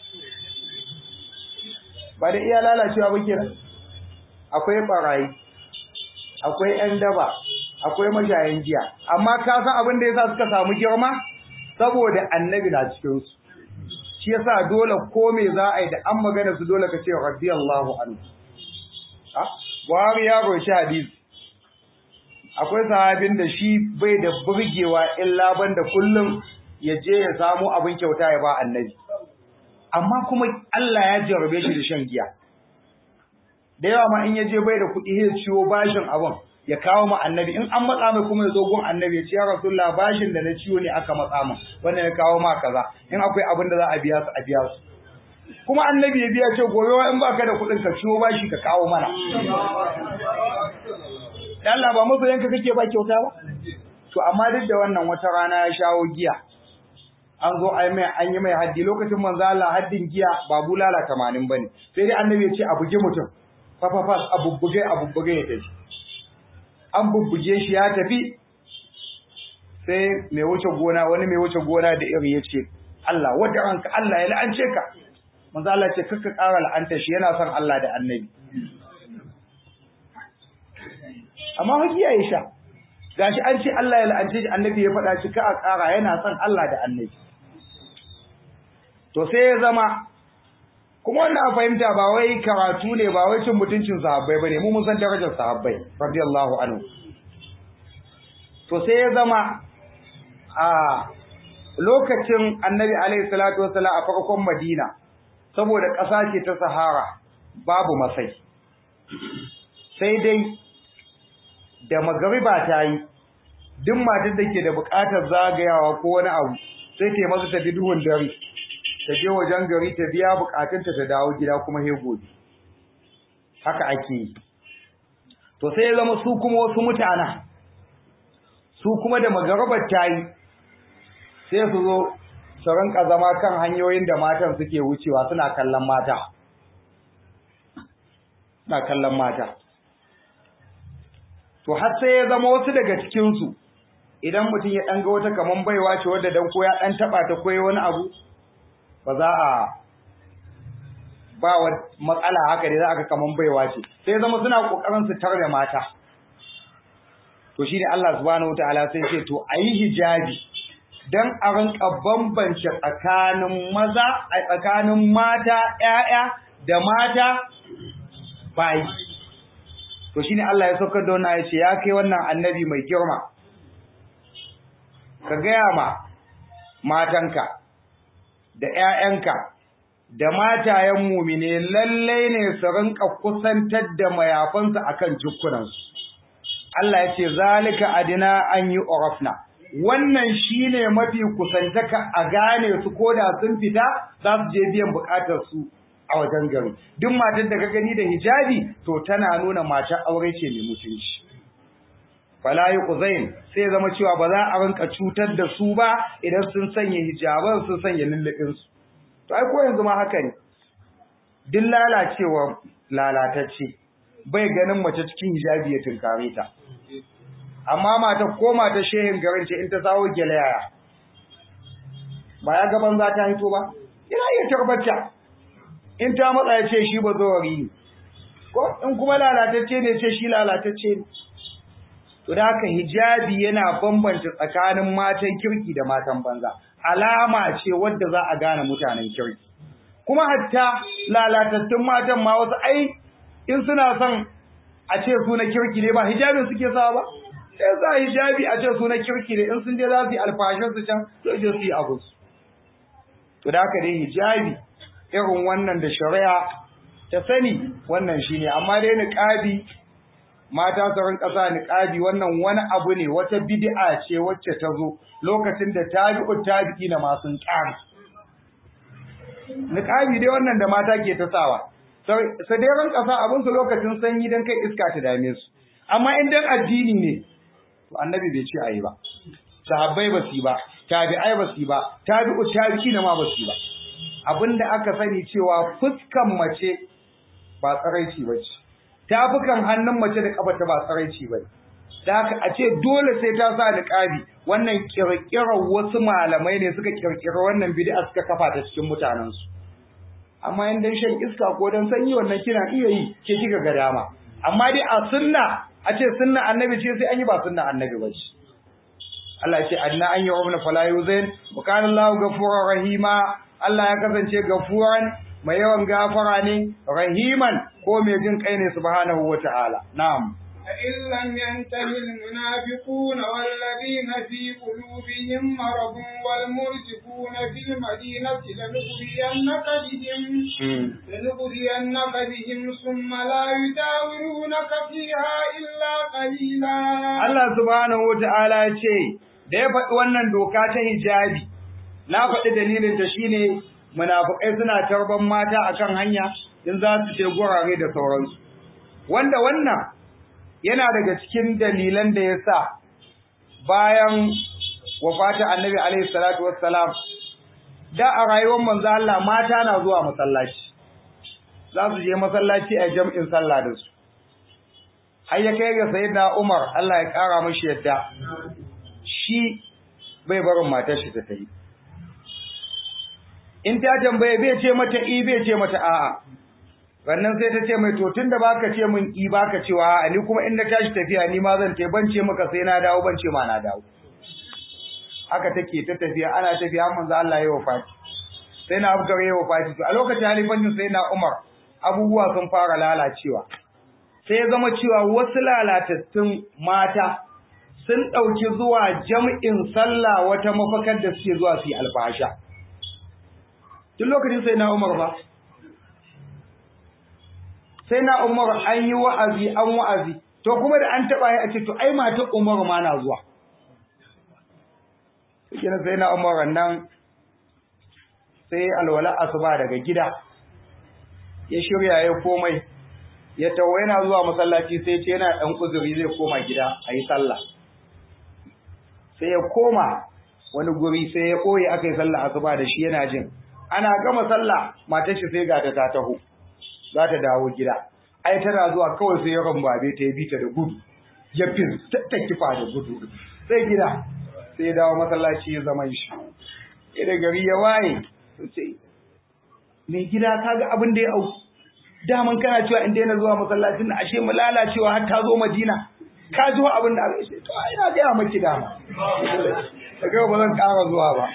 ba da iya lalacewa ba kenan akwai barayi akwai ƴan daba akwai mashayan giya amma ka san abin da yasa suka samu girma saboda annabi na cikin su shi yasa dole ko me za a yi da an magana su dole ka ce radiyallahu anhu Buhari ya roci hadisi akwai sahabin da shi bai da burgewa illa banda kullum ya je ya samu abin kyauta ya ba annabi amma kuma Allah ya jarabe shi da shan giya da yawa ma in ya je bai da kuɗi ya ciwo bashin abin ya kawo ma annabi in an matsa mai kuma ya zo gun annabi ya ce ya rasulullah bashin da na ciwo ne aka matsa min wannan ya kawo ma kaza in akwai abin da za a biya su a biya su kuma annabi ya biya ce gobe in baka da kuɗin ka ciwo bashi ka kawo mana Allah ba masoyanka kake ba kyauta ba to amma duk da wannan wata rana ya shawo giya an zo ai mai an yi mai haddi lokacin manzo Allah haddin giya ba bulala 80 bane sai dai annabi ya ce a buge mutum fa fa fa a bubbuge a bubbuge ya tafi an bubbuge shi ya tafi sai mai wuce gona wani mai wuce gona da iri ya ce Allah wadda ranka Allah ya la'ance ka manzo Allah ce kaka ƙara la'anta shi yana son Allah da annabi amma hakiya ya sha gashi an ce Allah ya la'ance shi annabi ya faɗa shi ka a ƙara yana son Allah da annabi to sai ya zama kuma wannan a fahimta ba wai karatu ne ba wai cin mutuncin sahabbai bane mu mun san darajar sahabbai radiyallahu anhu to sai ya zama a lokacin annabi alaihi salatu wasallam a farkon madina saboda ƙasa ce ta sahara babu masai sai dai da magariba ta yi duk matar da ke da buƙatar zagayawa ko wani abu sai ta masa tafi duhun dare ta je wajen gari ta biya buƙatunta ta dawo gida kuma he gobe haka ake yi to sai ya zama su kuma wasu mutana su kuma da magaribar ta yi sai su zo su rinka zama kan hanyoyin da matan suke wucewa suna kallon mata suna kallon mata to har sai ya zama wasu daga cikinsu idan mutum ya ɗan ga wata kaman baiwa ce wadda dan ko ya ɗan taɓa ta koyi wani abu ba za a ba wa matsala haka ne za a ga kaman baiwa ce sai ya zama suna ƙoƙarin su tarbe mata to shine Allah subhanahu wataala sai ce to ayi hijabi don a rinka bambance tsakanin maza a tsakanin mata ‘ya'ya da mata bayi. To shi ne Allah ya saukar da wannan ya ce, ya kai wannan annabi mai girma, ka gaya ma matanka da ‘ya'yanka da matayen mumine lallai ne su rinka kusantar da mayafansu akan jikunansu. Allah ya ce, zalika adina an yi orafna. wannan shine mafi kusantaka a gane su koda sun fita za su je biyan bukatar su a wajen gari duk matar da ka gani da hijabi to tana nuna matar aure ce mai mutunci fala yuqzain sai zama cewa ba za a rinka cutar da su ba idan sun sanya hijaban sun sanya lullubin su to ai ko yanzu ma haka ne duk lalacewa lalatacce bai ganin mace cikin hijabi ya tunkare ta amma mata ko mata shehin garin ce in ta sawo gelaya ba ya gaban za ta hito ba ina iya tarbata in ta matsa ya ce shi ba zawari ne ko in kuma lalatacce ne ce shi lalatacce ne to da haka hijabi yana bambanta tsakanin matan kirki da matan banza alama ce wadda za a gane mutanen kirki kuma hatta lalatattun matan ma wasu ai in suna son a ce su na kirki ne ba hijabin suke sawa ba sai za hijabi a ce su na kirki ne in sun je za su yi alfashin su can to je su yi abu to da haka dai hijabi irin wannan da shari'a ta sani wannan shine amma dai niqabi mata su rinka sa niqabi wannan wani abu ne wata bid'a ce wacce ta zo lokacin da tabi'u tabi'i na masu ƙari niqabi dai wannan da mata ke ta sawa sai dai rinka sa abin su lokacin sanyi dan kai iska ta dame su amma in dan addini ne to annabi bai ce ayi ba sahabbai ba su ba tabi'ai ba su ba tabi'u tabi'i na ma ba su ba abinda aka sani cewa fuskan mace ba tsaraici ba ce tafukan hannun mace da kafa ta ba tsaraici ba da haka a ce dole sai ta sa niqabi wannan kirkirar wasu malamai ne suka kirkira wannan bid'a suka kafa ta cikin mutanen su amma in dan shan iska ko dan sanyi wannan kina iya yi ke kika ga dama amma dai a sunna a ce sunna annabi ce sai an yi ba sunna annabi ba ce Allah ya ce anna an yi umna fala yuzain wa kana Allahu ghafurur rahima Allah ya kasance gafuran mai yawan gafara ne rahiman ko mai jin kai ne subhanahu wata'ala na'am فإن لم ينته المنافقون والذين في قلوبهم مرض والمرجفون في المدينة لنغرينك بهم لنغرينك بهم ثم لا يداولونك فيها إلا قليلا Allah subhanahu wata'ala ya ce da ya faɗi wannan doka ta hijabi na faɗi dalilin ta shine munafikai suna tarban mata akan hanya in za su je gurare da sauransu wanda wannan yana daga cikin dalilan da yasa bayan wafata annabi alaihi salatu wassalam da a rayuwar manzo Allah mata na zuwa masallaci za su je masallaci a jam'in sallah da su har ya kai ga sayyidina Umar Allah ya kara mashi yadda shi bai barin matar shi ta tayi in ta tambaye bai ce mata i bai ce mata a'a wannan sai ta ce mai to tunda baka ce min i baka cewa a'a ni kuma in na tashi tafiya ni ma zan tai ban ce maka sai na dawo ban ce ma na dawo haka take ta tafiya ana tafiya manzo Allah ya wafati sai na Abubakar ya wafati to a lokacin halifancin sai na Umar abubuwa sun fara lalacewa sai ya zama cewa wasu lalatattun mata sun ɗauki zuwa jam'in sallah wata mafakar da suke zuwa su yi alfasha tun lokacin sai na Umar ba sai na Umar an yi wa'azi an wa'azi to kuma da an taba yi a ce to ai matar Umar ma na zuwa kina sai na Umar nan sai alwala asuba daga gida ya shirya ya komai ya tawo yana zuwa masallaci sai ce yana dan uzuri zai koma gida ayi sallah sai ya koma wani guri sai ya koyi akai sallah asuba da shi yana jin ana gama sallah matar shi sai ga ta ta taho za ta dawo gida ai tana zuwa kawai sai ya rambabe ta ya bi ta da gudu ya fin ta kifa da gudu sai gida sai ya dawo masallaci ya zama shi idan gari ya waye sai mai gida kaga abin da ya au daman kana cewa in daina zuwa masallacin na ashe mu lalacewa har ta zo Madina ka ji abin da aka ce to ai na ga maki dama daga ba zan ƙara zuwa ba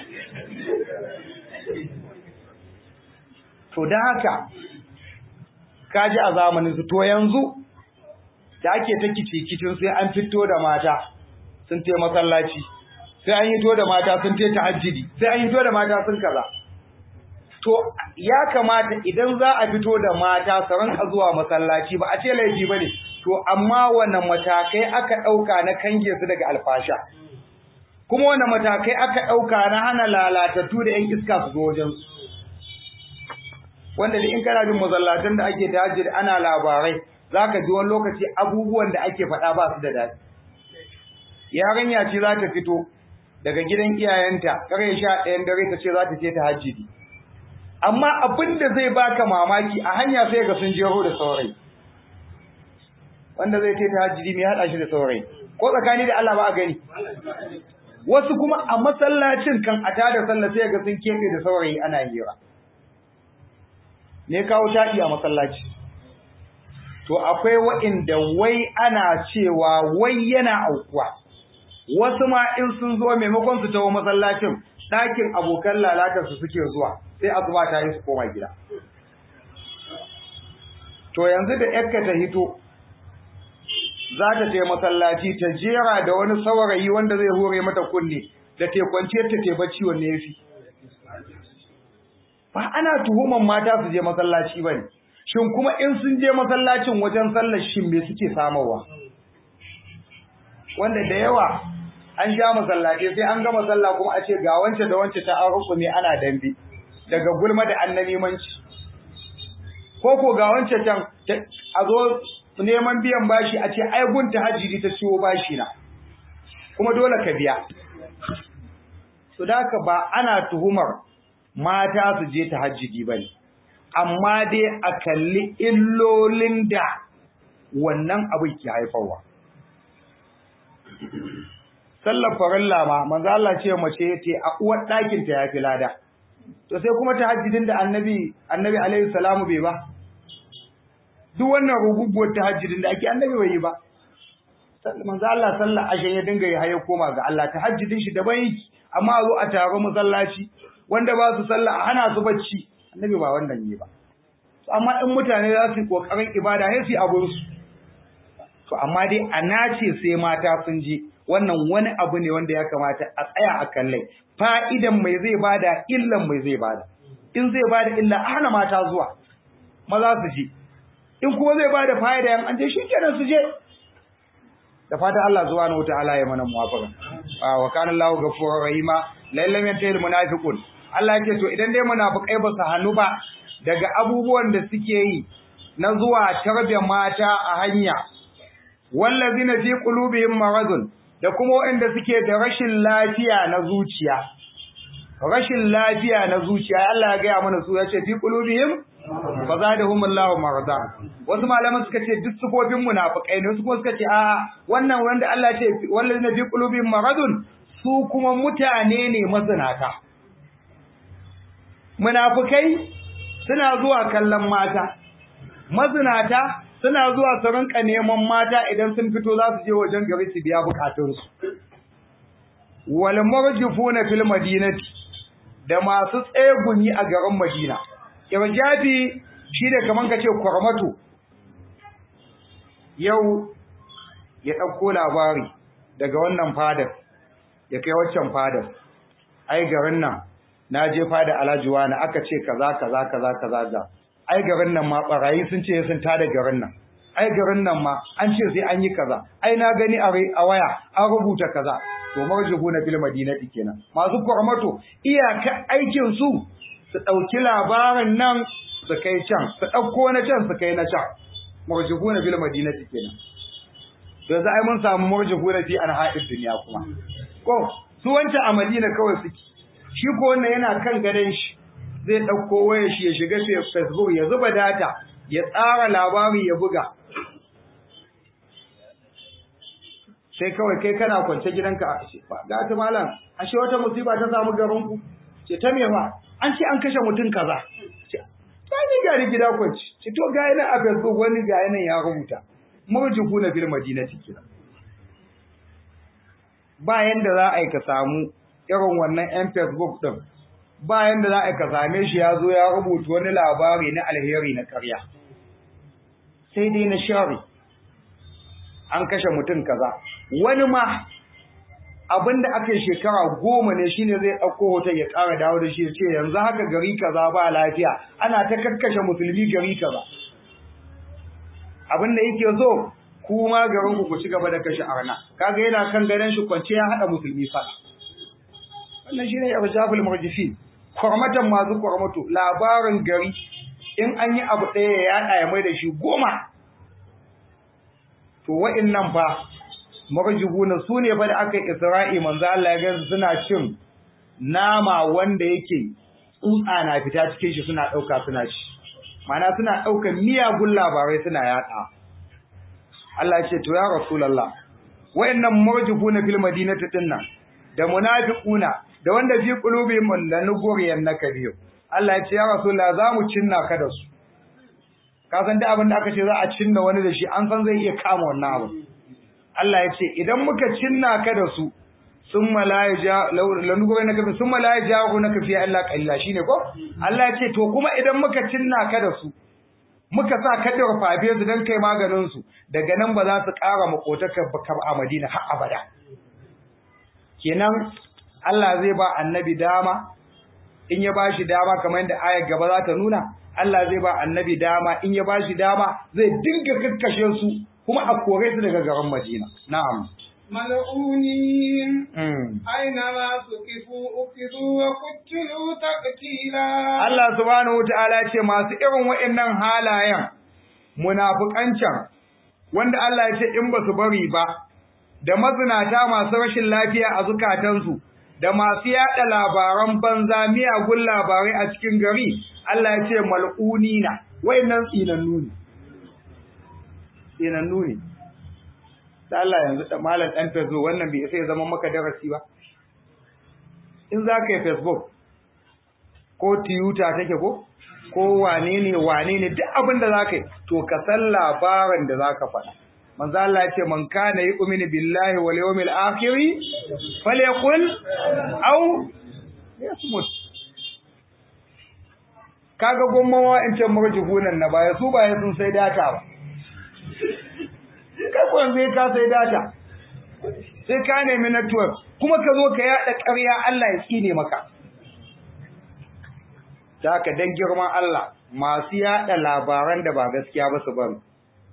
to da haka kaji a zamanin su to yanzu da ake ta kicin sai an fito da mata sun te masallaci sai an hito da mata sun te tahajjudi sai an hito da mata sun kaza to ya kamata idan za a fito da mata su ranka zuwa masallaci ba a ce laifi bane to amma wannan matakai aka dauka na kange su daga alfasha kuma wannan matakai aka dauka na hana lalatattu da yan iska su zo wajen su wanda da in kana bin masallatan da ake tahajjud ana labarai zaka ji wani lokaci abubuwan da ake faɗa ba su da daɗi yarinya ce za ta fito daga gidan iyayenta kare sha ɗayan dare ta ce za ta je tahajjudi amma abin da zai baka mamaki a hanya sai ga sun jero da saurayi wanda zai ce tahajjudi mai haɗa shi da saurayi ko tsakani da Allah ba a gani wasu kuma a masallacin kan a tada sallah sai ga sun kefe da saurayi ana hira ne kawo taɗi a masallaci to akwai wa'inda wai ana cewa wai yana aukuwa wasu ma in sun zo maimakon su tawo masallacin ɗakin abokan lalatar su suke zuwa sai asuba ta yi su koma gida to yanzu da yakka ta hito za ta je masallaci ta jera da wani saurayi wanda zai hore mata kunne da te kwanciyar ta te bacci wanne yafi ba ana tuhuman mata su je masallaci bane shin kuma in sun je masallacin wajen sallar shin me suke samarwa wanda da yawa an ja masallaci sai an gama sallah kuma a ce ga wance da wance ta aruku ne ana dambe daga gulma da annabimanci ko ko ga wance can a zo neman biyan bashi a ce ai gun tahajjudi ta ciwo bashi na kuma dole ka biya to da ba ana tuhumar mata su je tahajjudi bane amma dai a kalli illolin da wannan abin ke haifarwa. Sallar farilla ma, manzo Allah ce mace ce a uwar ɗakin ta yafi lada. To sai kuma tahajjudin da Annabi Annabi alaihi salamu bai ba. Duk wannan ruguguwar tahajjudin da ake Annabi bai yi ba. Manzo Allah sallar ashe ya dinga yi haye koma ga Allah tahajjudin shi daban yake amma zo a taro masallaci wanda ba su sallah a hana su bacci annabi ba wannan ne ba amma in mutane za su yi kokarin ibada sai su abun su to amma dai a nace sai mata sun je wannan wani abu ne wanda ya kamata a tsaya a kallai fa'idan mai zai bada illan mai zai bada in zai bada illa a hana mata zuwa maza su je in kuma zai bada fa'ida yan an je shikenan su je da fata Allah subhanahu wataala ya mana muwafaka wa kana Allahu ghafurur rahima lallam yantahil munafiqun Allah yake to idan dai munafikai ba su hannu ba daga abubuwan da suke yi na zuwa tarbe mata a hanya wallazina fi qulubihim maradun da kuma waɗanda suke da rashin lafiya na zuciya rashin lafiya na zuciya Allah ya gaya mana su ya ce fi qulubihim fa zadahum Allahu marada wasu malaman suka ce duk sifofin munafikai ne wasu kuma suka ce a wannan wanda Allah ya ce wallazina fi qulubihim maradun su kuma mutane ne mazinata munafikai suna zuwa kallon mata mazinata suna zuwa su rinka neman mata idan sun fito za su je wajen gari su biya bukatunsu wal marjufuna fil madinati da masu tsegumi a garin Madina irjafi shi da kaman kace kwarmato yau ya dauko labari daga wannan fadar ya kai waccan fadar ai garin nan na je fada Alhaji wani aka ce kaza kaza kaza kaza da ai garin nan ma barayi sun ce sun tada garin nan ai garin nan ma an ce sai an yi kaza ai na gani a waya an rubuta kaza to marjubuna fil madinati kenan masu kwarmato iyaka aikin su su dauki labarin nan su kai can su dauko na can su kai na can marjubuna fil madinati kenan to za ai mun samu marjubuna fi anha'id dunya kuma ko su wancan a Madina kawai suke shi ko wannan yana kan gadon shi zai ɗauko wayar shi ya shiga Facebook ya zuba data ya tsara labari ya buga sai kawai kai kana kwance gidanka ga ta malam ashe wata musiba ta samu garin ku ce ta me fa an ce an kashe mutum kaza ce ta ni gari gida kwance ce to ga yana a Facebook wani ga yana ya rubuta murjiku na bil madinati kira ba yanda za a yi ka samu irin wannan yan facebook din bayan da za a ka same shi ya zo ya rubuta wani labari na alheri na karya sai dai na shari an kashe mutum kaza wani ma abinda aka yi shekara goma ne shine zai ɗauko hoton ya ƙara dawo da shi ya ce yanzu haka gari kaza ba lafiya ana ta kakkashe musulmi gari kaza abinda yake so kuma garin ku ku ci gaba da kashe arna kaga yana kan gadon shi kwance ya haɗa musulmi fada wannan shine irjaful murjifin kwarmatan masu kwarmato labarin gari in an yi abu ɗaya ya yaɗa ya mai da shi goma to wa'innan fa marjibuna su ne fa da aka yi isra'i manzo Allah ya ga suna cin nama wanda yake tsutsa na fita cikin shi suna ɗauka suna ci mana suna ɗaukar miyagun labarai suna yaɗa Allah ya ce to ya rasulullah wa'annan marjibuna fil madinati dinnan da munafiquna da wanda fi qulubihim lanuguriyan nakabiyo Allah ya ce ya rasulullah za mu cinna ka da su ka san da abin da aka ce za a cinna wani da shi an san zai iya kama wannan abu Allah ya ce idan muka cinna ka da su sun malaija lanuguriyan nakabi sun malaija ku naka fi Allah qalila shine ko Allah ya ce to kuma idan muka cinna ka da su muka sa ka da rufafe su dan kai maganin su daga nan ba za su ƙara makotaka bakar a Madina har abada kenan Allah zai ba annabi dama in ya bashi dama kamar yadda ayar gaba za ta nuna Allah zai ba annabi dama in ya bashi dama zai dinga kakkashe su kuma a kore su daga garin Madina na'am ملعونين أينما سكفوا أخذوا وقتلوا تقتيلا Allah subhanahu wataala ce masu irin waɗannan halayen munafikancan wanda Allah ya ce in ba su bari ba da mazinata masu rashin lafiya a zukatansu da masu yada labaran banza miyagun labarai a cikin gari Allah ya ce mal'unina wayannan tsinannu ne tsinannu ne da Allah yanzu da malam dan Facebook wannan bai sai zama maka darasi ba in za ka yi Facebook ko Twitter take ko ko wane ne wane ne duk abin da za ka yi to ka san labarin da za ka faɗa manzo Allah ya ce man kana yu'minu billahi wal yawmil akhir falyaqul aw yasmut kaga gommawa in ce marjuhunan na baya su baya sun sai data ba kai ko yanzu ka sai data sai ka nemi network kuma ka zo ka yada ƙarya Allah ya tsine maka da ka dan girman Allah masu yada labaran da ba gaskiya ba su bari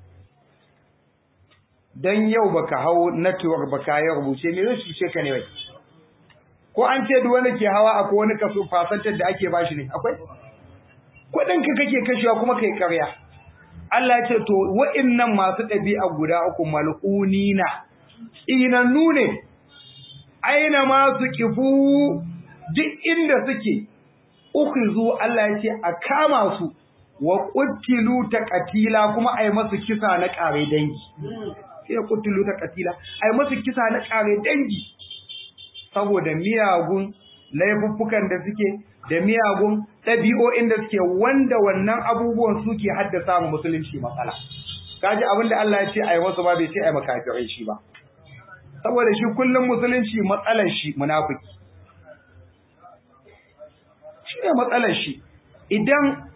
dan yau baka hau network baka yi rubuce me zai cuce ka ne wai ko an ce duk wanda ke hawa akwai wani kaso fasantar da ake bashi ne akwai kudin ka kake kashewa kuma kai karya Allah ya ce to wa'annan masu ɗabi'a guda uku mal'unina inannu ne aina ma su kifu duk inda suke ukhizu Allah ya ce a kama su wa qutilu taqatila kuma ai masu kisa na kare dangi sai qutilu taqatila ai masu kisa na kare dangi saboda miyagun laifuffukan da suke da miyagun ɗabi'o'in da suke wanda wannan abubuwan suke haddasa mu musulunci matsala kaji abin da Allah ya ce ai wasu ba bai ce ai makafirai shi ba saboda shi kullum musulunci matsalar shi munafiki shi ne matsalar shi idan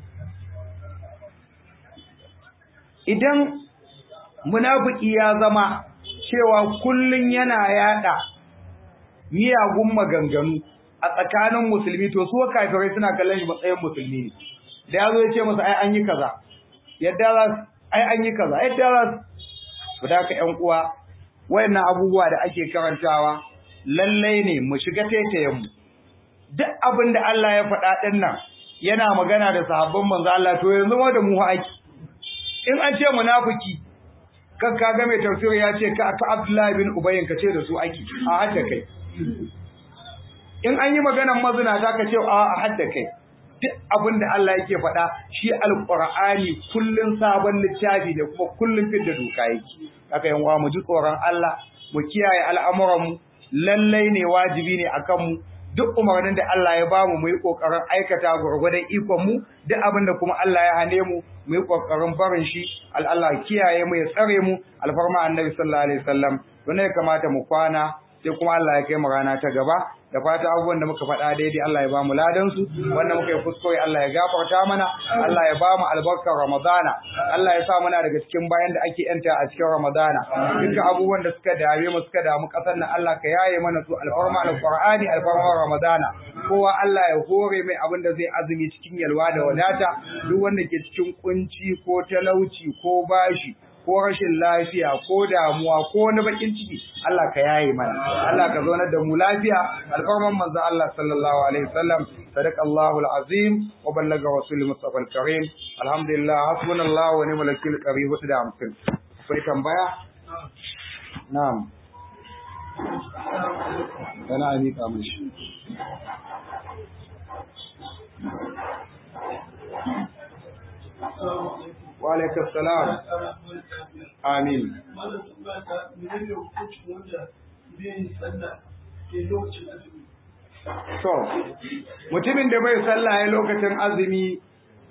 idan munafiki ya zama cewa kullun yana yada miyagun maganganu a tsakanin musulmi to su kafirai suna kallon shi matsayin musulmi ne da yazo ya ce masa ai an yi kaza yadda za ai an yi kaza yadda za su da ka ƴan uwa wayannan abubuwa da ake karantawa lallai ne mu shiga taitayen mu duk abin da Allah ya faɗa ɗin nan yana magana da sahabban manzo Allah to yanzu ma da mu aiki in an ce munafiki kan ka ga mai tafsir ya ce ka ka Abdullahi bin Ubay ka ce da su aiki a hadda kai in an yi maganar mazina za ka ce a hadda kai duk abin da Allah yake faɗa shi alqur'ani kullun sabon littafi da kuma kullun fidda doka yake haka yan uwa mu ji tsoron Allah mu kiyaye al'amuran mu lallai ne wajibi ne akan mu duk umarnin da Allah ya bamu mu yi kokarin aikata gurgurdan ikon mu duk abin da kuma Allah ya hane mu mu yi kokarin barin shi Allah kiyaye mu ya tsare mu alfarma annabi sallallahu alaihi wasallam to ne kamata mu kwana sai kuma Allah ya kai mu rana ta gaba da fata abubuwan da muka faɗa daidai Allah ya ba mu ladan su wanda muka yi kuskure Allah ya gafarta mana Allah ya ba mu albarkar Ramadana Allah ya sa muna daga cikin bayan da ake yanta a cikin Ramadana dukkan abubuwan da suka dame mu suka damu kasar nan Allah ka yaye mana su alfarma alqur'ani alfarma Ramadana kowa Allah ya hore mai abin da zai azumi cikin yalwa da wadata duk wanda ke cikin kunci ko talauci ko bashi ko rashin lafiya ko damuwa ko wani bakin ciki Allah ka yaye mana Allah ka zaunar da mu lafiya alfarman manzo Allah sallallahu alaihi wasallam sadaqa Allahu alazim wa ballaga rasul mustafa alkarim alhamdulillah hasbunallahu wa ni'mal wakil qari da amsin akwai tambaya na'am kana amika mishi wa alaikum salam amin so mutumin da bai sallah ya lokacin azumi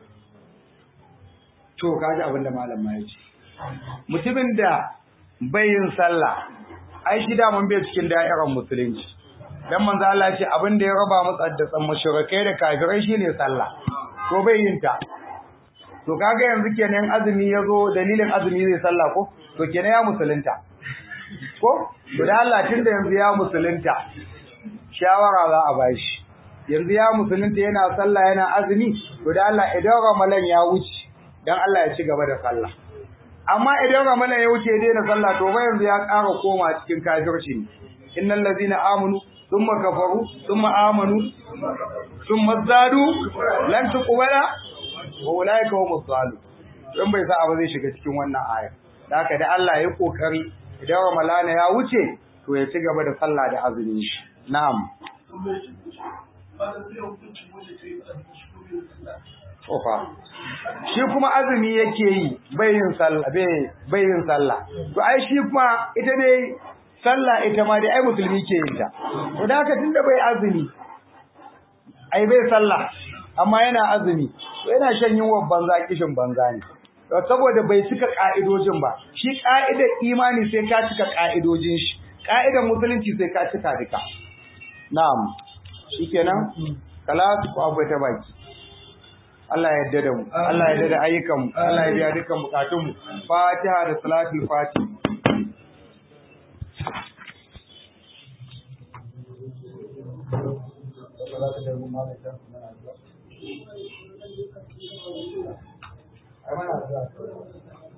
to kaji abin da malam ma yace mutumin da bai yin sallah ai shi da mun bai cikin da'irar musulunci dan manzo Allah ya ce abin da ya raba mu tsaddatsan mushrikai da kafirai shine sallah ko bai yin ta to kaga yanzu kenan azumi yazo dalilin azumi zai sallah ko to kenan ya musulunta ko to da Allah tunda yanzu ya musulunta shawara za a bashi yanzu ya musulunta yana sallah yana azumi to da Allah idan ramalan ya wuce dan Allah ya ci gaba da sallah amma idan ramalan ya wuce ya daina sallah to ba yanzu ya ƙara koma cikin kafirci ne innal ladina amanu thumma kafaru thumma amanu thumma zadu lan tuqbala wa ulaika humuz zalim dan bai sa ba zai shiga cikin wannan aya da haka da Allah ya kokari idan ramalana ya wuce to ya ci gaba da sallah da azumin shi na'am Ofa. Shi kuma azumi yake yi bayin sallah bai yin sallah. To ai shi kuma ita dai sallah ita ma dai ai musulmi ke yin ta. To da haka tunda bai azumi ai bai sallah amma yana azumi to yana shan yunwa banza kishin banza ne. To saboda bai cika ka'idojin ba. Shi ka'idar imani sai ka cika ka'idojin shi. Ka'idar musulunci sai ka cika duka. Na'am. Shikenan? Kala ku abu ta baki. Allah ya yarda da mu Allah ya yarda da ayyukan mu Allah ya biya dukkan bukatun mu Fatiha da salatul Fati Ai mana